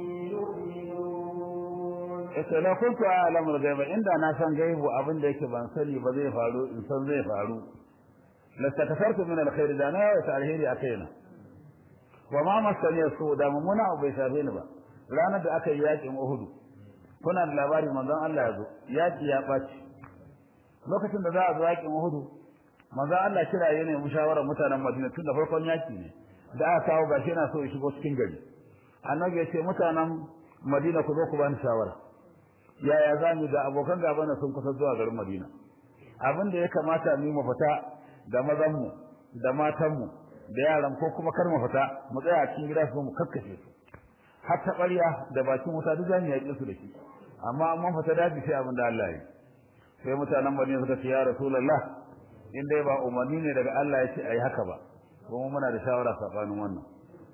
يؤمنون yace la kuntu a'lamu al-ghaiba inda na san gaibu abin da yake ban sani ba zai faru in san zai faru lastakafartu min al-khair da na wa alheri akaina wa ma masani su da mumuna abu bai shafe ni ba ranar da aka yi yakin Uhud kuna da labari manzon Allah ya zo yaki ya baci lokacin da za a zo yakin Uhud manzon Allah kira ya ne mushawarar mutanen Madina tun da farkon yaki ne da aka kawo gashi yana so ya shigo cikin gari annabi ya ce mutanen Madina ku zo ku bani shawara yaya za mu da abokan gaba na sun kusa zuwa garin Madina abin da ya kamata mu mu fita da mazan mu da matan mu da yaran ko kuma kar mu fita mu tsaya a cikin gida su mu kakkashe su har ta ƙarya da bakin wuta duk zamu yaƙe su da shi amma mun fita daji sai abin da Allah ya yi sai mutanen Madina suka ce ya Rasulullah in dai ba umarni ne daga Allah ya ce ayi haka ba kuma muna da shawara sabanin wannan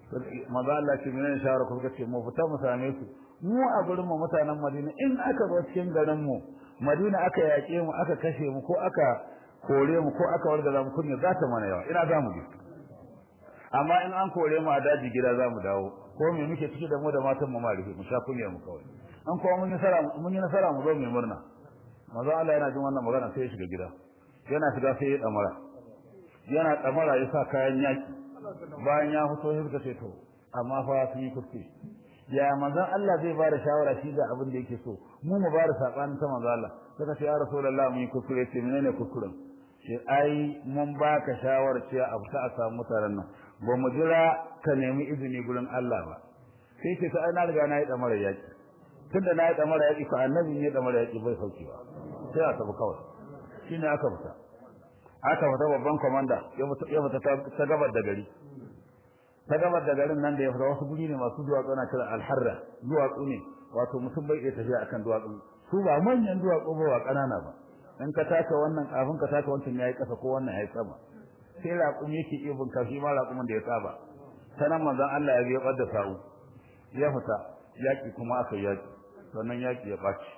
manzo Allah ce menene shawara ku suka ce mu fita mu same su mu a gurin mu mutanen Madina in aka zo cikin garin mu Madina aka yaƙe mu aka kashe mu ko aka kore mu ko aka wargaza mu kunya za ta mana yawa ina za mu je amma in an kore mu a daji gida za mu dawo ko me muke ciki da mu da matan mu ma rufe mu sha kunya mu kawai an kuma mun yi nasara mun yi nasara mu zo mu murna manzo Allah yana jin wannan magana sai ya shiga gida yana shiga sai ya damara yana damara ya sa kayan yaki bayan ya fito sai suka ce to amma fa sun yi kuskure ya manzon Allah zai bada shawara shi ga abin da yake so mu mu bada sabanin ta manzo Allah suka ce ya rasulullahi mun yi kuskure ce menene kuskuren ce ai mun baka shawara cewa a fita a samu mutanen nan ba mu jira ka nemi izini gurin Allah ba sai ce ta na riga na yi damara yaki tunda na yi damara yaki ko annabi ne damara yaki bai saukewa sai a tafi kawai shine aka fita aka fita babban komanda ya fita ta gabar da gari ta gabar da garin nan da ya fita wasu guri ne masu duwatsu ana kira alharra duwatsu ne wato mutum bai iya tafiya akan duwatsu su ba manyan duwatsu ba ba kanana ba in ka taka wannan kafin ka taka wancan yayi kasa ko wannan yayi sama sai raƙum yake iya bin kashi ma raƙumin da ya saba sanan manzon Allah ya biya da sa'u ya fita yaki kuma aka yaki sannan yaki ya baci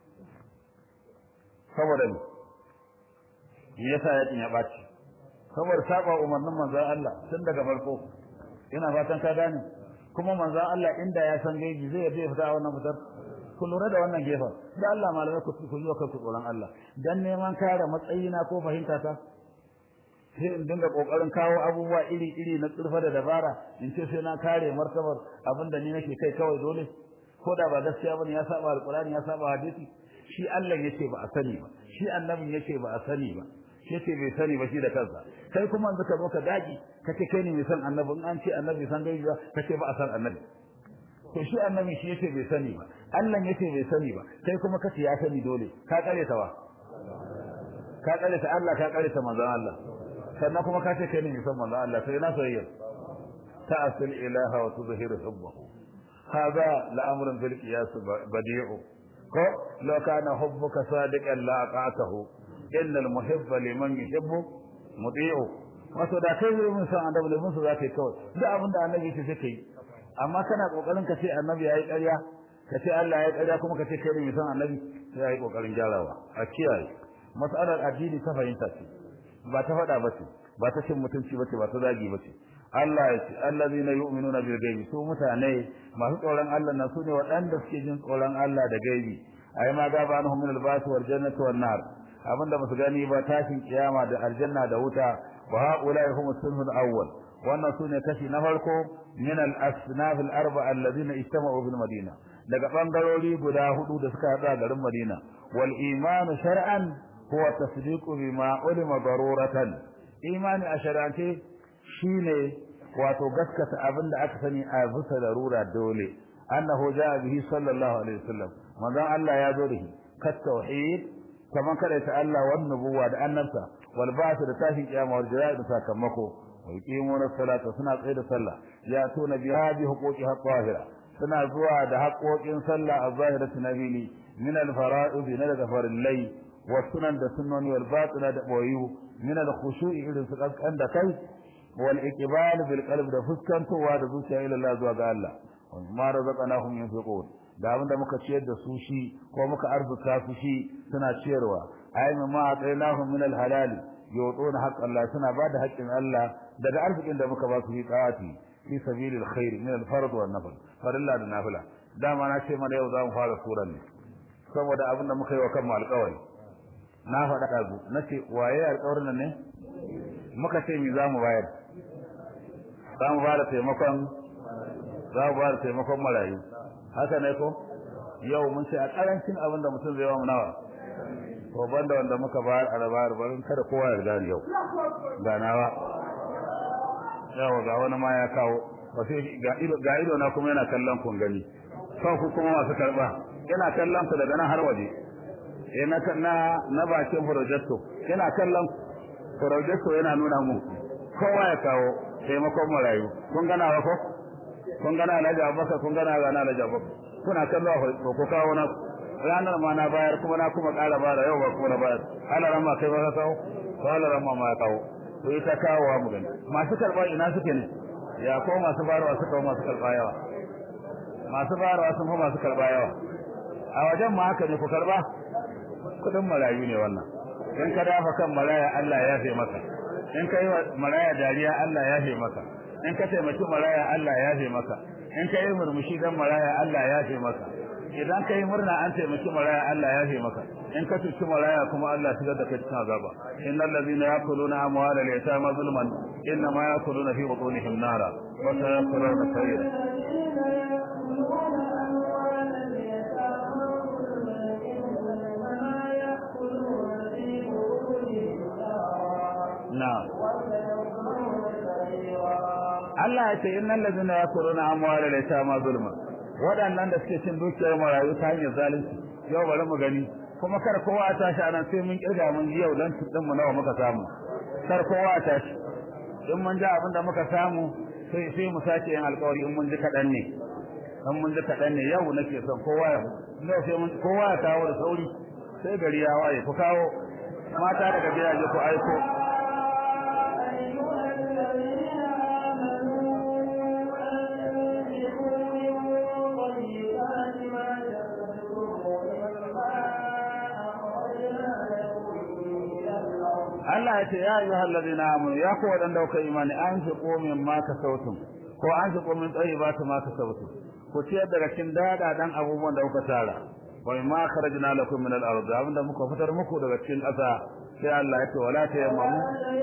saboda ne me yasa yakin ya baci saboda saba umarnin manzon Allah tun daga farko ina fatan ka gane kuma manzon Allah inda ya san gaibi zai zai fita a wannan fitar ku lura da wannan gefen da Allah malamai ku ku yi kanku tsoron Allah dan neman kare matsayina ko fahimta ta sai in dinga kokarin kawo abubuwa iri iri na tsirfa da dabara in ce sai na kare martabar abinda ni nake kai kawai dole ko da ba gaskiya bane ya saba alqur'ani ya saba hadisi shi Allah yace ba a sani ba shi annabin yace ba a sani ba shi yace bai sani ba shi da kansa kai kuma yanzu ka zo ka daki kace kai ne mai san annabi in an ce annabi san gaibi ba kace ba a san annabi to shi annabi shi yace bai sani ba Allah yace bai sani ba kai kuma kace ya sani dole ka kare ta wa ka kare ta Allah ka kare ta manzon Allah sannan kuma kace kai ne mai san manzon Allah sai na soyayya ta'asil ilaha wa tuzhiru hubbahu هذا لأمر في القياس بديع لو كان حبك صادقا لأطعته إن المحب لمن يحب مطيع wato da kai zai mun san annabi da mun za ka yi kawai duk abin da annabi ce sai kai amma kana kokarin ka ce annabi yayi ƙarya ka ce Allah yayi ƙarya kuma ka ce kai ne san annabi sai yayi kokarin gyarawa a kiyaye mas'alar addini ta fahimta ce ba ta faɗa ba ce ba ta cin mutunci ba ce ba ta zagi ba ce Allah ya ce allazina yu'minuna bil ghaibi su mutane masu tsoron Allah na su ne waɗanda suke jin tsoron Allah da gaibi ai ma gaba anhum min al-ba'th wal jannati wan nar abinda musu gani ba tashin kiyama da aljanna da wuta wa haula hum as-sunful awwal wannan sune kashi na farko min al-asnaf al-arba'a alladhina ijtama'u bil madina daga bangarori guda hudu da suka hada garin Madina wal iman shar'an huwa tasdiqu bima ulima daruratan imani a shar'ance shine wato gaskata abinda aka sani a bisa darura dole annahu jaa bihi sallallahu alaihi wasallam manzon Allah ya zo da shi kat tauhid kaman kada ta Allah wan nubuwa da annabta wal ba'th da tashin kiyama wal jazaa da sakamako wa yuqimuna salata suna tsaye da sallah ya tuna bi hadi huquqi haqqahira suna zuwa da haƙoƙin sallah a zahiratu nabili min al fara'id na daga farillai wa sunan da sunnoni wal batina da boyu min al khushu'i irin su kan da kai wal iqbal bil qalb da fuskantowa da zuciya ila Allah zuwa ga Allah ma razaqnahum yunfiqun da abin da muka ciyar da su shi ko muka arzuta su shi suna ciyarwa ay ma atainahum min al halal yutuna haqq Allah suna bada haƙƙin Allah daga arzikin da muka ba su fi ta'ati fi sabilil khair min al fard wal nafl farilla da nafila dama na ce mana yau za mu fara suran ne saboda abin da muka yi wa kanmu alƙawari na faɗa ɗazu na ce waye alƙawarin nan ne muka ce mi za mu bayar za mu bada taimakon za mu bada taimakon marayu haka ne ko yau mun ce a karancin abin da mutum zai ba mu nawa to banda wanda muka bayar a rabar barin kada kowa ya gani yau ga nawa yau ga wani ma ya kawo ba sai ga ido ga ido na kuma yana kallon kun gani kan ku kuma masu karba yana kallon ku daga nan har waje eh na na na bakin projecto yana kallon projecto yana nuna mu kowa ya kawo taimakon marayu kun gana wa ko kun gana Alhaji Abubakar kun gana ga Alhaji Abubakar kuna kallo ko ko kawo na ranar ma na bayar kuma na kuma ƙara bara yau ba kuma na bayar ana rama kai ba ka kawo ko ana rama ma ya kawo to ita kawo wa mu gani masu karɓar ina suke ne ya ko masu barawa suka wa masu karba yawa masu barawa sun fi masu karba yawa a wajen ma haka ne ku karba kudin marayu ne wannan in ka dafa kan maraya Allah ya yafe maka in ka yi wa maraya dariya Allah ya yafe maka in ka taimaki maraya Allah ya yafe maka in ka yi murmushi dan maraya Allah ya yafe maka idan ka yi murna an taimaki maraya Allah ya yafe maka in ka cuci maraya kuma Allah shigar da kai cikin azaba innal ladhina yakuluna amwalal yatama zulman inna ma yakuluna fi butunihim nara wa sayakuluna sa'ira na'am Allah ya ce innal ladhina yakuluna amwalal yatama zulman waɗannan da suke cin dukiyar marayu ta hanyar zalunci yau bari mu gani kuma kar kowa a tashi anan sai mun kirga mun ji yau dan tudin mu nawa muka samu kar kowa a tashi in mun ji abin da muka samu sai sai mu sake yin alƙawari in mun ji kaɗan ne in mun ji kaɗan ne yau nake son kowa ya yau sai mun kowa ya kawo da sauri sai gari ya waye ku kawo mata daga gidaje ku aiko Allah ya ce ya yi hallazi na amuru ya ku waɗanda kuka imani an fi komin ma ka sautin ko an fi komin tsayi ba ta ma ka sautin ku ciyar daga cikin daɗaɗan abubuwan da kuka tara wa ma kharajna lakum min al-ard abinda muka fitar muku daga cikin ƙasa sai Allah ya ce wala ta yammamu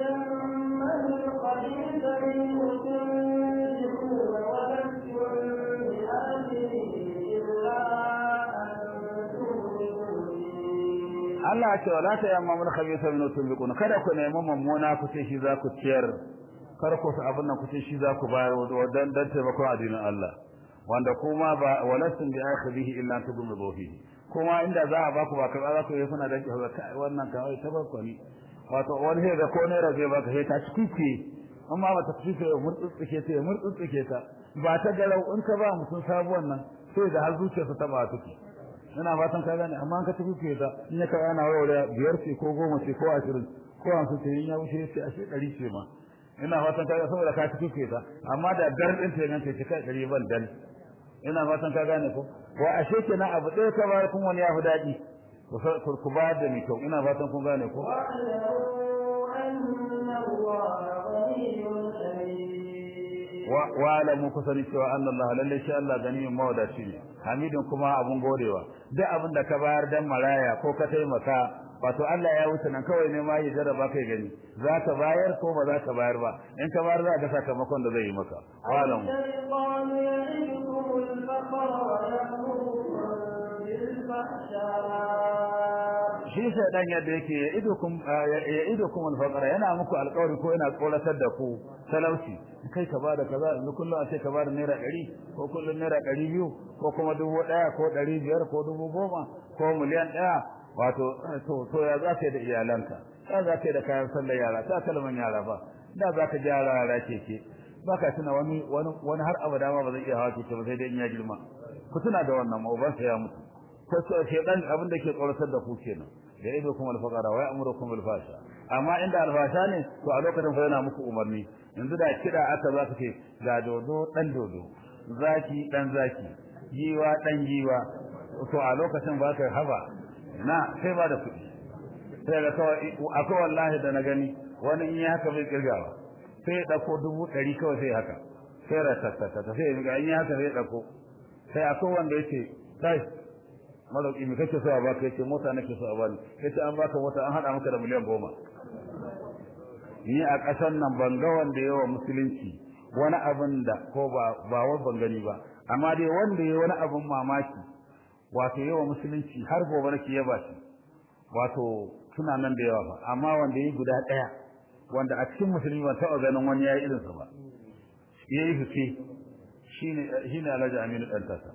Allah ce wala ta yamma mun khabisa min tunbiquna kada ku nemi mummuna ku ce shi za ku ciyar kar ku su abin nan ku ce shi za ku bayar dan dan taimakon addinin Allah wanda kuma ba walasun bi akhirihi illa tudmu fihi kuma inda za a baku ba ka za ku yi kuna da kai wannan kawai tabakko ne wato wani sai da ko ne rage baka sai ta cikuke amma ba ta cikuke murtsuke ta murtsuke ta ba ta garau in ka ba mutum sabuwan nan sai da har zuciyarsa ta ba take ina fatan ka gane amma ka tafi ke ta in ya kai ana warware biyar ce ko goma ce ko ashirin ko hamsin ce in ya wuce ce ashe ɗari ce ma ina fatan ka saboda ka tafi ke ta amma da dar ɗin ta yanke ce kai ɗari ban dan ina fatan ka gane ko ko ashe kenan abu ɗaya ka bayar kun wani ya fi daɗi ku bayar da mai kyau ina fatan kun gane ko wa alamu ku sani cewa annallaha lalle shi Allah ganiyin mawadaci ne hamidin kuma abun godewa duk abin da ka bayar dan maraya ko ka taimaka wato Allah ya wuce nan kawai ne ma ya jarraba kai gani za ka bayar ko ba za ka bayar ba in ka bayar za ka sakamakon da zai yi maka wa alamu shi sai dan yadda yake ya idukum ya idukum al-faqra yana muku alƙawari ko yana tsoratar da ku talauci kai ka bada kaza yanzu kullum a ce ka bada naira 100 ko kullum naira 200 ko kuma dubu ɗaya ko ɗari biyar ko dubu goma ko miliyan ɗaya wato to to ya za ka yi da iyalanka ya za ka yi da kayan sallar yara ta kalman yara ba da za ka gyara yara keke ba ka tuna wani wani har abada ma ba zai iya hawa keke ba sai dai in ya girma ku tuna da wannan ma ubansa ya mutu ko shedan abin da ke tsoratar da ku kenan da ido kuma alfaqara wa ya'murukum bil fasha amma inda alfasha ne to a lokacin fa yana muku umarni yanzu da kida aka za ka ce ga dodo dan dodo zaki dan zaki giwa dan giwa to a lokacin ba ka haba na sai ba da kuɗi sai ga kawai akwai wallahi da na gani wani in yi haka bai kirgawa sai ya ɗauko dubu ɗari kawai sai haka sai ratattata sai ga in yi haka sai ya ɗauko sai akwai wanda ya ce kai malauki me kake so a baka yace mota nake so a bani yace an baka mota an hada maka da miliyan goma ni a ƙasar nan ban ga wanda yawa musulunci wani abin da ko ba ba wai ban gani ba amma dai wanda yayi wani abin mamaki wato yawa musulunci har gobe nake yaba shi wato suna nan da yawa ba amma wanda yayi guda ɗaya wanda a cikin musulmi ban taɓa ganin wani yayi irin sa ba yayi fice shine shine Alhaji Aminu dan tasa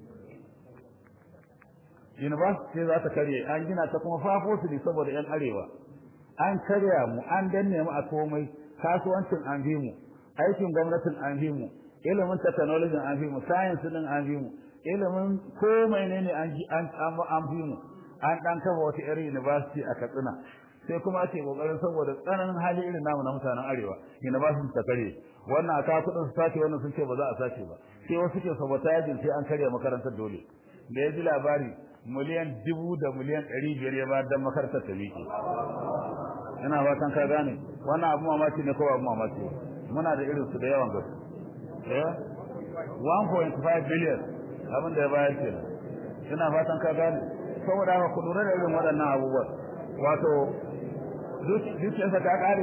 university za ta karye an gina ta kuma fafo su ne saboda yan arewa an karya mu an danne mu a komai kasuwancin an fi mu aikin gwamnatin an fi mu ilimin technology an fi mu science din an fi mu ilimin komai ne ne an an an fi mu an dan kafa wata yar university a Katsina sai kuma ake kokarin saboda tsananin hali irin namu na mutanen arewa ina ba su ta kare wannan aka kudin su sace wannan sun ce ba za a sace ba sai wasu ke sabota yajin sai an karya makarantar dole da ya ji labari miliyan dubu da miliyan ɗari biyar ya bayar don makarantar ta miƙe ina fatan ka gane wannan abu mamaki ne ko abu mamaki muna da irin su da yawan gaske eh 1.5 billion abin da ya bayar kenan ina fatan ka gane saboda haka ku lura da irin waɗannan abubuwan wato dukiyarsa ta ƙare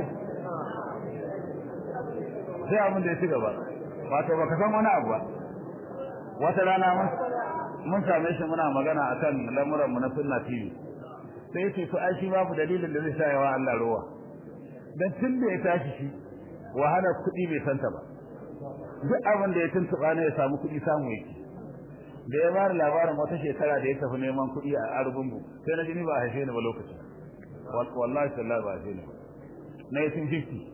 sai abin da ya ci gaba wato baka san wani abu ba wata rana mun same shi muna magana akan lamuran mu na sunna TV sai yace to ai shi babu dalilin da zai sa yawa Allah ruwa dan tun da ya tashi shi wahala kuɗi bai santa ba duk abin da ya tuntuba ne ya samu kuɗi samu yake da ya bada labarin wata shekara da ya tafi neman kuɗi a Argungu sai na ji ni ba haife ni ba lokacin wallahi sallallahu ba haife ni 1950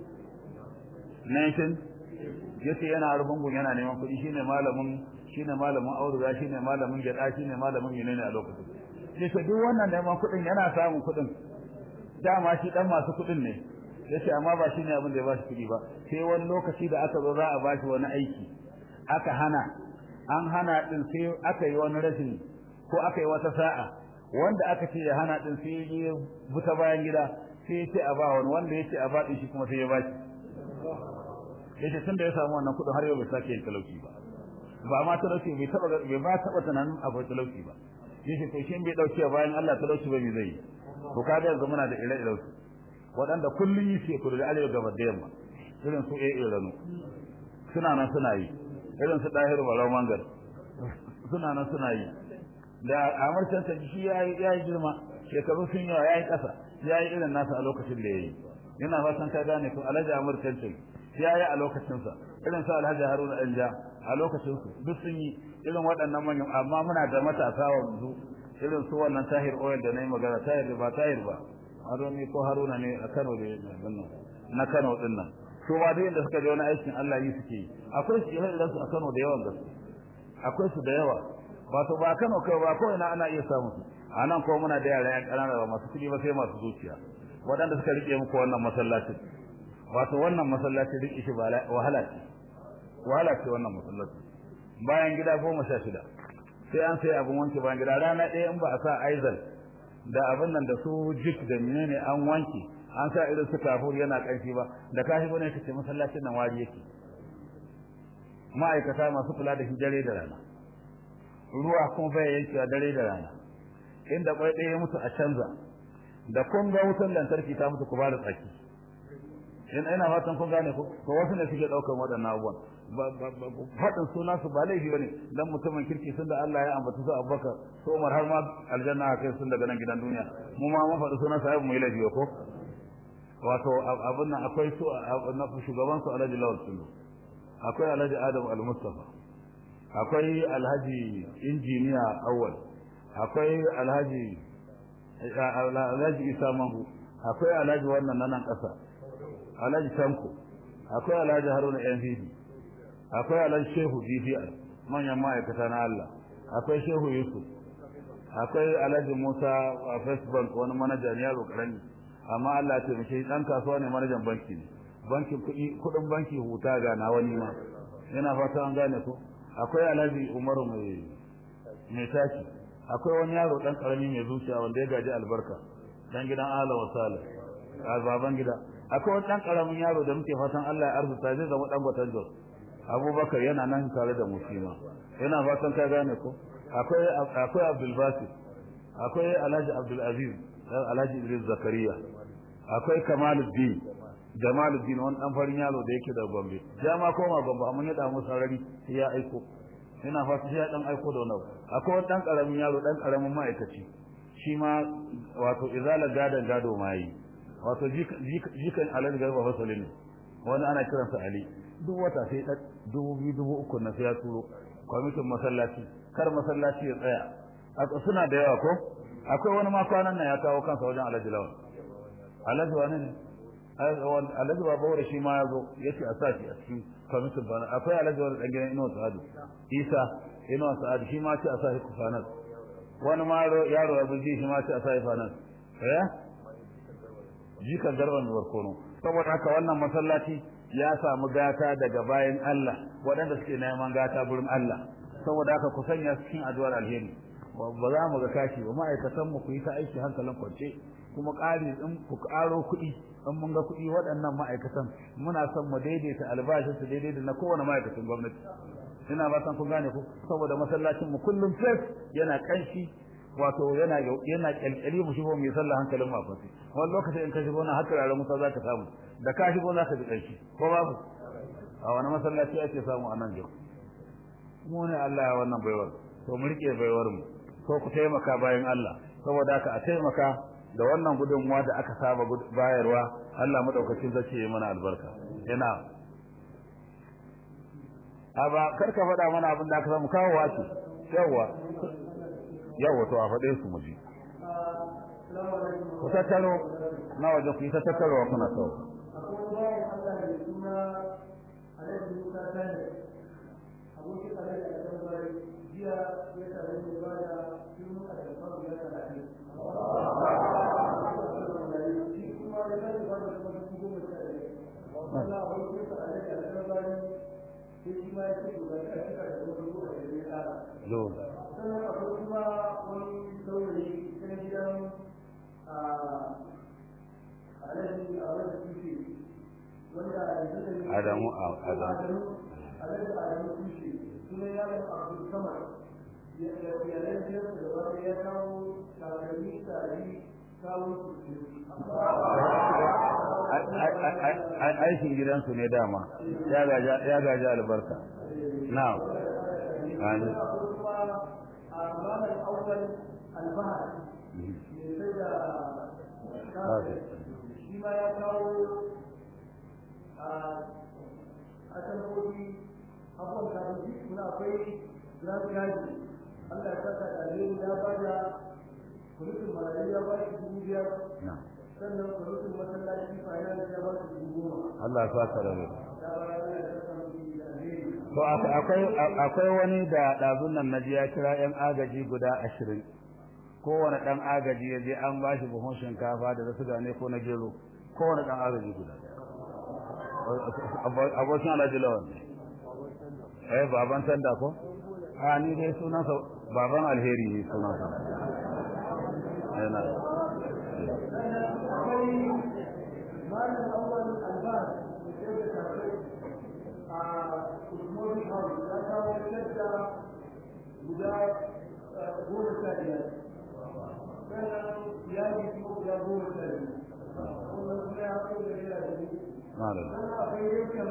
19 yace yana Argungu yana neman kuɗi shine malamin shine malamin auduga shine malamin gyada shine malamin menene a lokacin yace duk wannan neman kuɗin yana samun kuɗin dama shi dan masu kuɗin ne yace amma ba shine abin da ya bashi kuɗi ba sai wani lokaci da aka zo za a bashi wani aiki aka hana an hana din sai aka yi wani rashin ko aka yi wata sa'a wanda aka ce ya hana din sai ya buta bayan gida sai ya ce a ba wani wanda ya ce a ba din shi kuma sai ya bashi yace tun da ya samu wannan kuɗin har yau bai sake yin talauci ba ba ma talauci bai taba bai ba taba tunanin akwai talauci ba yace to shin bai dauke bayan Allah talauci ba me zai yi to kaga yanzu muna da ire-iren su waɗanda kullun yi ce kudu da arewa gaba da yamma irin su AA rano suna nan suna yi irin su dahiru barau mangar suna nan suna yi da amar canta shi ya yi girma shekaru sun yawa ya yi ƙasa ya yi irin nasa a lokacin da ya yi yana fatan ka gane ko alhaji amur canta ya yi a lokacinsa irin su alhaji haruna ɗanja a lokacinsu duk sun yi irin waɗannan manyan amma muna da matasa wanzu irin su wannan tahir oil da na yi magana tahir ba tahir ba haruni ko haruna ne a kano da nan na kano din nan su ma duk inda suka je wani aikin Allah yi suke yi akwai su irin su a kano da yawan gaske akwai su da yawa wato ba kano kai ba ko ina ana iya samu su a nan ko muna da yara yan ƙanana ba masu kuɗi ba sai masu zuciya waɗanda suka rike muku wannan masallacin wato wannan masallacin rike shi wahala ce wahala ce wannan masallaci bayan gida goma sha shida sai an sai abin wanke bayan gida rana ɗaya in ba a sa aizal da abin nan da su jik da menene an wanke an sa irin su kafur yana ƙarfi ba da kashi bane ka ce masallacin nan wari yake ma'aikata masu kula da shi dare da rana ruwa kuma bai yankewa dare da rana inda kwai ɗaya mutu a canza da kun ga wutar lantarki ta mutu ku ba da tsaki in ina fatan kun gane ko to wasu ne suke daukar waɗannan abubuwan faɗin suna su ba laifi bane dan mutumin kirki sun da Allah ya ambata su Abubakar su Umar har ma aljanna a kai sun daga nan gidan duniya mu ma mun faɗi sunan sa mu yi laifi ko wato abun nan akwai su na shugaban su Alhaji Lawal Sulu akwai Alhaji Adam Al-Mustafa akwai Alhaji Injiniya Awwal akwai Alhaji Alhaji Isa Mahu akwai Alhaji wannan nan ƙasa alhaji tanko akwai alhaji haruna npp akwai alhaji shehu bbr manyan ma'aikata na allah akwai shehu yusuf akwai alhaji musa a first bank wani manaja ne yaro karami amma allah ya taimake dan kasuwa ne manajan banki ne bankin kuɗi kuɗin banki huta ga na wani ma yana fata an gane ko akwai alhaji umaru mai mai taki akwai wani yaro dan karami mai zuciya wanda ya gaji albarka dan gidan ala wasala a baban gida akwai wani ɗan ƙaramin yaro da muke fatan Allah ya arzuta zai zama ɗan gwatan jos abubakar yana nan tare da musulma yana fatan ka gane ko akwai akwai abdul basir akwai alhaji abdul aziz alhaji idris zakariya akwai kamaluddin jamaluddin wani ɗan farin yaro da yake da gombe ya ma koma gombe amma ya damu sarari sai ya aiko yana fatan sai ya ɗan aiko da wani akwai wani ɗan ƙaramin yaro ɗan ƙaramin ma'aikaci shi ma wato izala gadon gado ma yi wato jikan alhaji garba fasali ne wani ana kiransa ali duk wata sai ɗan dubu biyu dubu uku na sai ya turo kwamitin masallaci kar masallaci ya tsaya suna da yawa ko akwai wani ma kwanan nan ya kawo kansa wajen alhaji lawan alhaji wani ne alhaji ba bawar shi ma ya zo ya ce a sa shi a cikin kwamitin bana akwai alhaji wani ɗan gidan inuwa sa'adu isa inuwa sa'adu shi ma ce a sa shi kufanar wani ma yaro ya bulji shi ma ce a sa shi fanar eh jikan garban barkono saboda haka wannan masallaci ya samu gata daga bayan Allah waɗanda suke neman gata gurin Allah saboda haka ku sanya cikin addu'ar alheri ba za mu ga kashi ba ma'aikatan mu ku yi ta aiki hankalin kwance kuma ƙari in ku ƙaro kuɗi in mun ga kuɗi waɗannan ma'aikatan muna son mu daidaita albashin su daidai da na kowane ma'aikacin gwamnati ina ba san kun gane ku saboda masallacin mu kullum fresh yana kanshi wato yana yana kyalkyali mu shigo mai sallah hankalin mu a fasi wani lokaci in ka shigo na haka rarra musa zaka samu da ka shigo zaka ji kanshi ko babu a wani masallaci ake samu a nan jau mu ne Allah ya wannan baiwar to mu rike baiwar mu ko ku taimaka bayan Allah saboda haka a taimaka da wannan gudunmuwa da aka saba bayarwa Allah madaukakin zai yi mana albarka ina aba karka faɗa mana abin da aka samu kawo wace yawa yawa to a faɗe su muji ku tattaro na waje ku yi ta tattarowa kuna sau abokin alaƙa da kan bari jiya ya tare da ba da tun a da faru ya talatin shi kuma ya zai ba da kuma dubu goma sha ɗaya wanda abokin sa alaƙa da kan bari sai shi ma ya ce to ga ka cika da kuma dubu a da ya ƙara sannan akwai kuma wani saurayi ta gidan a alaƙi a wani tushe wanda yanzu da Adamu Adamu alhaji adamu tushe suna yaron abdul samar yalan jiyarsa da wata ya kawo takalmi tari kawo aikin gidansu ne dama ya gaji albarka na amin a ranar awwal albahar mai sai da shi ma ya kawo a tambobi abubuwan kafin suna akwai grand gaji Allah ya saka da alheri ya ba da kulutun marayu ya ba shi dubu biyar sannan kulutun masallaci finance ya ba shi dubu goma Allah ya saka da ya ba ya saka musu da alheri to akwai akwai wani da dazun nan naji ya kira yan agaji guda ashirin kowane dan agaji ya je an bashi buhun shinkafa da zasu gane ko na gero kowane dan agaji guda abokin alhaji lawan eh baban sanda ko a ni dai sunansa baban alheri ne sunansa yana akwai malam awwal albas da ke da tafi a usmani house ya kawo shadda guda goma sha biyar sannan iyali kuma guda goma sha biyu kuma kuma ya haɗu da naira da biyu malam sannan akwai yankin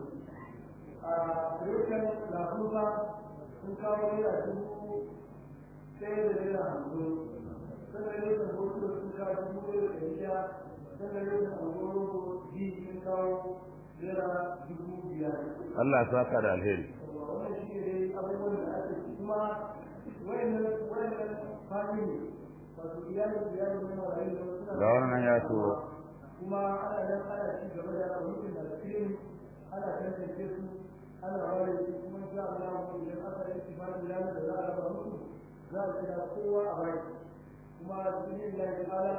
a yankin lafuka sun kawo naira dubu ɗaya da naira hamsin sannan yankin hoto sun kawo dubu ɗaya da ɗari ɗaya sannan yankin angoro ji sun kawo naira dubu biyar Allah ya saka da alheri wannan shi ne dai abubuwan da ake ci kuma wayannan wayannan fadi ne wato iyalin iyalin na marayu da wasu ga wannan ya turo kuma ana nan ana ci gaba da mutum da fiye ana tantance su ana ware su kuma insha Allah mu idan aka yi tibani ranar da za a raba musu za a kira kowa a bai kuma cikin Allah ta'ala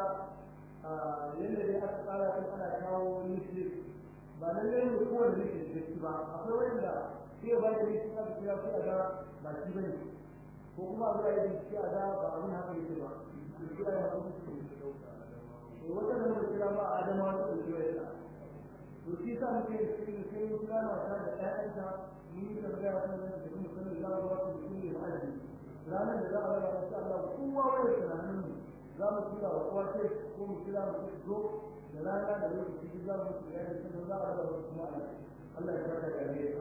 yadda dai aka tsara kan ana kawo nisli ba lallai ne kowane nisli da shi ba akwai wanda sai ba da nisli aka kira su a ga ba shi bane ko kuma a zuwa yi shi a ga ba abin haka yake ba su kira ya kuma su wata da muka kira ba a adama wata da kewaye ta to shi sa muke cikin sai mun kira mata da ƴaƴanta mun yi tambaya kan nan da kuma sanin za mu wasu da kuma ma'aji ranar da za a raba insha Allah kowa wani tunanin mu za mu kira wa kowa sai ko mu kira mu zo da rana da lokaci duk za mu kira da kuma za a raba wasu kuma Allah ya saka da ne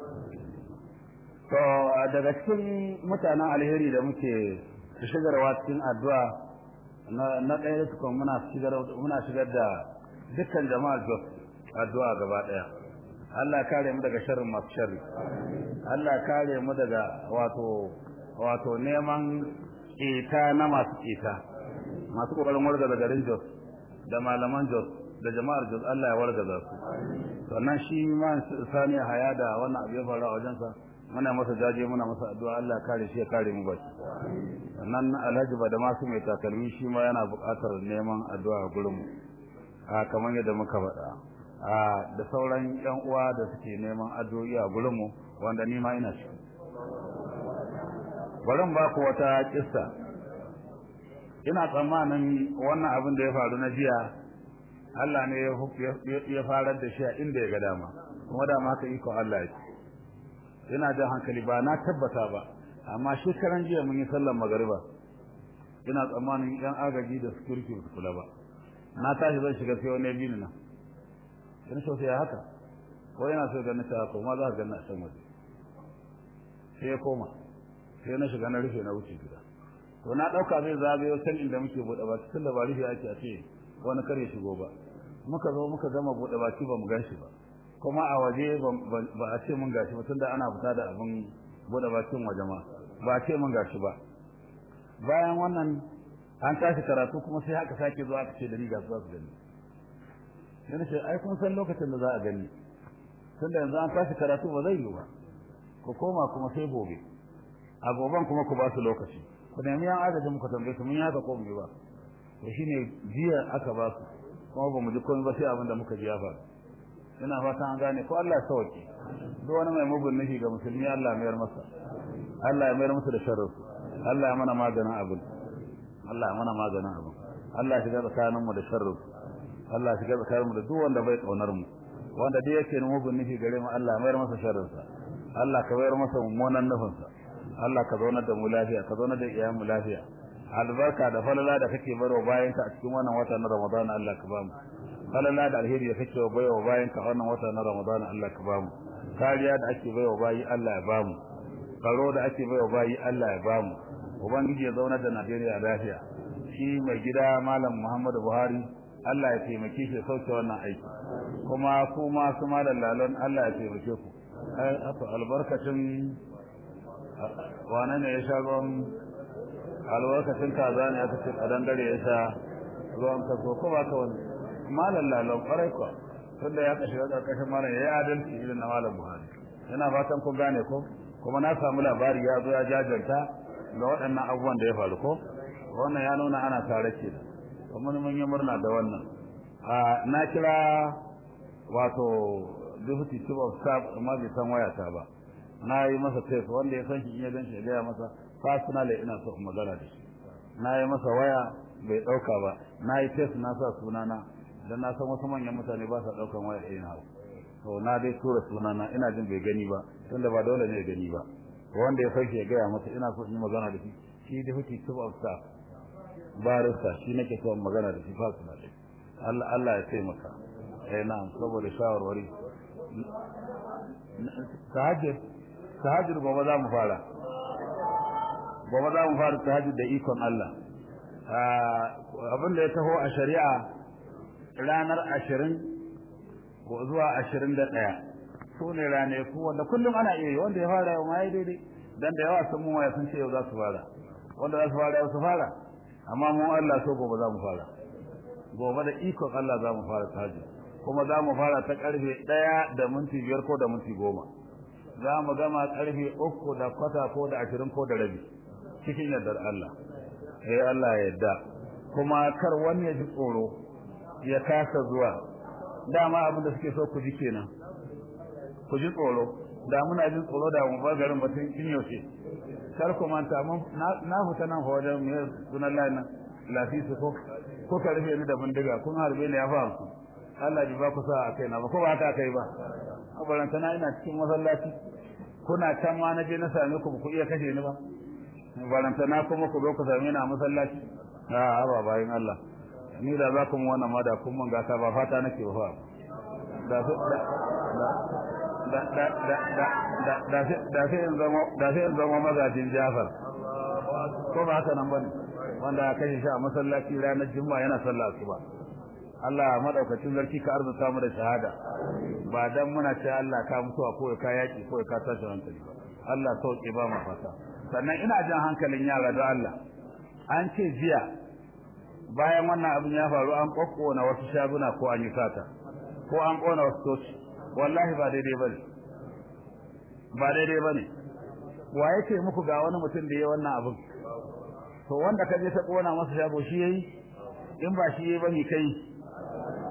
to daga cikin mutanen alheri da muke shigarwa cikin addu'a na na ɗaya su kuma muna shigar muna shigar da dukkan jama'ar Jos addu'a gaba ɗaya Allah kare mu daga sharrin masu sharri Allah kare mu daga wato wato neman ƙeta na masu ƙeta masu ƙoƙarin wargaza garin Jos da malaman Jos da jama'ar Jos Allah ya wargaza su sannan shi ma sani haya da wannan abu ya faru a wajensa muna masa jaje muna masa addu'a Allah ya kare shi ya kare mu baki sannan Alhaji ba da masu mai takalmi shi ma yana buƙatar neman addu'a a gurin mu a kamar yadda muka faɗa a da sauran yan uwa da suke neman addu'o'i a gurin mu wanda ni ma ina ciki bari ba ku wata kissa ina tsammanin wannan abin da ya faru na jiya Allah ne ya farar da shi a inda ya ga dama kuma da haka iko Allah yake ina jan hankali ba na tabbata ba amma shekaran jiya mun yi sallar magariba ina tsammanin yan agaji da security ba su kula ba na tashi zan shiga sai wani biyu na ina so sai haka ko yana so ganin ta ko ma za ka ganna a can waje sai ya koma sai na shiga na rufe na wuce gida to na dauka zai zagayo can inda muke bude baki tun da ba rufe ake a ce wani kare shigo ba muka zo muka gama bude baki ba mu gashi ba kuma a waje ba a ce mun gashi ba tunda ana fita da abin bude bakin waje ma ba a ce mun gashi ba bayan wannan an tashi karatu kuma sai haka sake zuwa aka ce da ni ga su su gani sai na ce ai kun san lokacin da za a gani tunda yanzu an tashi karatu ba zai yi ba ku koma kuma sai gobe a goben kuma ku ba su lokaci ku nemi yan adadin muka tambaye su mun yi haka ko mu yi ba to shine jiya aka ba su kuma ba mu ji komai ba sai abin da muka ji ya faru ina fata an gane ko Allah ya sauke duk wani mai mugun nufi ga musulmi Allah ya mayar masa Allah ya mayar masa da sharrinsu Allah ya mana maganin abin Allah ya mana maganin abin Allah ya shiga tsakanin mu da sharrinsu Allah ya shiga tsakanin mu da duk wanda bai kaunar mu wanda duk yake mugun nufi gare mu Allah ya mayar masa sharrinsa Allah ka mayar masa mummunan nufinsa Allah ka zaunar da mu lafiya ka zaunar da iyayen mu lafiya albarka da falala da kake barwa bayan ka a cikin wannan wata na Ramadan Allah ka bamu falala da alheri da kake baiwa bayan ka wannan wata na Ramadan Allah ka bamu kariya da ake baiwa bayi Allah ya bamu tsaro da ake baiwa bayi Allah ya bamu ubangiji ya zaunar da Najeriya lafiya shi mai gida malam Muhammadu Buhari Allah ya taimake shi sauke wannan aiki kuma kuma su malam lalon Allah ya taimake ku ai albarkacin wane ne ya sha ruwan albarkacin kaza ne aka ce kadan dare ya sha ruwan kaso ko ba ka wani malam lalon kwarai kuwa tunda ya kashe karkashin malam ya yi adalci irin na malam buhari yana fatan ku gane ko kuma na samu labari ya zo ya jajanta ga waɗannan abubuwan da ya faru ko wannan ya nuna ana tare ke da kuma mun yi murna da wannan na kira wato deputy chief of staff amma bai san wayata ba na yi masa test wanda ya san shi in ya gan shi ya gaya masa personally ina so in magana da shi na yi masa waya bai ɗauka ba na yi test na sa sunana dan na san wasu manyan mutane ba sa ɗaukan waya ɗaya na to na dai tura sunana ina jin bai gani ba tunda ba dole ne ya gani ba wanda ya sauke ya gaya masa ina so in yi magana da shi shi deputy chief of staff barista shi nake so in magana da shi personally Allah Allah ya taimaka eh na'am saboda shawarwari tahajjud tahajjud gobe za mu fara gobe za mu fara tahajjud da ikon Allah abin da ya taho a shari'a ranar ashirin ko zuwa ashirin da ɗaya su ne ranaku wanda kullum ana iya yi wanda ya fara yau ma ya daidai dan da yawa sun mu sun ce yau za su fara wanda za su fara yau su fara amma mu Allah so gobe za mu fara gobe da ikon Allah za mu fara tahajjud kuma za mu fara ta karfe ɗaya da minti biyar ko da minti goma za mu gama karfe uku da kwata ko da ashirin ko da rabi cikin yardar Allah eh Allah ya yarda kuma kar wani ya ji tsoro ya kasa zuwa dama abin da suke so ku ji kenan ku ji tsoro da muna jin tsoro da mu bar garin batun kin yaushe kar ku manta mun na huta nan fa wajen mai sunan Allah nan lafisu ko ko ka rufe ni da bindiga kun harbe ni ya fa ku Allah ji ba ku sa a kaina ba ko ba ta kai ba abaranta na ina cikin masallaci kuna can ma na je na same ku ku iya kashe ni ba baranta na kuma ku zo ku same ni a masallaci a ba bayin Allah ni da za ku mu wannan ma da kun mun gata ba fata nake ba fa da da da da da da da da sai in zama da sai in zama magajin Jafar ko ba haka nan bane wanda aka kashe shi a masallaci ranar Juma'a yana sallah asuba Allah madaukakin zarki ka arzuta mu da shahada ba dan muna ce Allah ka mutuwa ko ka yaki ko ka tashi hankali ba Allah sauke ba mu fata sannan ina jan hankalin yara da Allah an ce jiya bayan wannan abin ya faru an kokkona wasu shaguna ko an yi sata ko an kona wasu toci wallahi ba daidai bane ba daidai bane wa yake muku ga wani mutum da ya wannan abin to wanda ka je ta kona masa shago shi yayi in ba shi yayi ba ni kai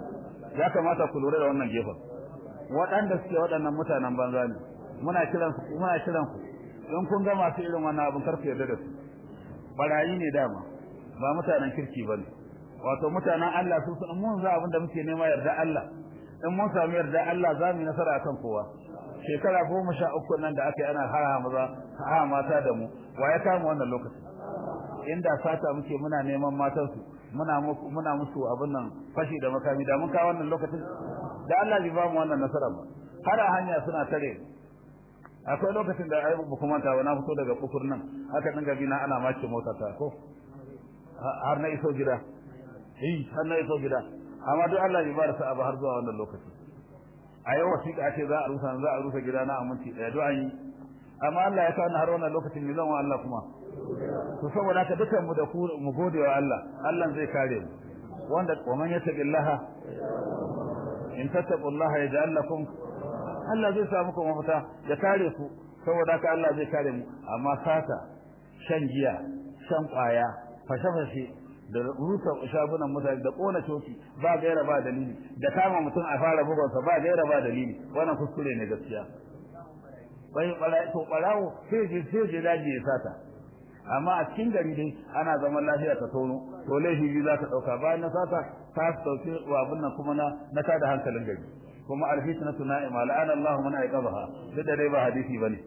ya kamata ku lura da wannan gefen waɗanda suke waɗannan mutanen banza ne muna kiran su muna kiran ku in kun ga masu irin wannan abin karku yarda da su barayi ne dama ba mutanen kirki bane wato mutanen Allah su sun mun za abin da muke nema yarda Allah in mun samu yarda Allah za mu yi nasara akan kowa shekara goma sha uku nan da aka yi ana hara maza ha mata da mu wa ya kama wannan lokacin inda sata muke muna neman matansu muna muna musu abin nan fashi da makami da mun kawo wannan lokacin da Allah bai ba mu wannan nasara ba har a hanya suna tare akwai lokacin da ai ba kuma ta na fito daga kufur nan aka dinga bina ana mace mota ta ko har na iso gida eh har na iso gida amma duk Allah bai ba da sa'a ba har zuwa wannan lokacin a yau wasiƙa ce za a rusa za a rusa gida na aminci ɗaya duk an yi amma Allah ya kawo har wannan lokacin ne zan wa Allah kuma to saboda haka dukan mu da ku mu gode wa Allah Allah zai kare mu wanda wa man yattaqillaha in tattaqullaha yaj'al lakum Allah zai sa muku mafita ya kare ku saboda haka Allah zai kare mu amma sata shan giya shan kwaya fashe-fashe da rusa shagunan mutane da kona coci ba gaira ba dalili da kama mutum a fara bugunsa ba gaira ba dalili wannan kuskure ne gaskiya bai bala to barawo sai je sai je daji ya sata amma a cikin gari dai ana zaman lafiya ta tono to laifi biyu za ta dauka bayan na sata ta dauke wa abin nan kuma na na tada hankalin gari kuma alfitnatu na'ima la'ana Allah man aiqabaha duk da dai ba hadisi bane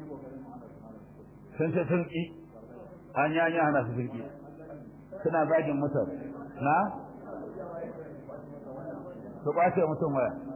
sun ce sun ki an yanya hana su sun ki suna zagin mutum na su kwace mutum waya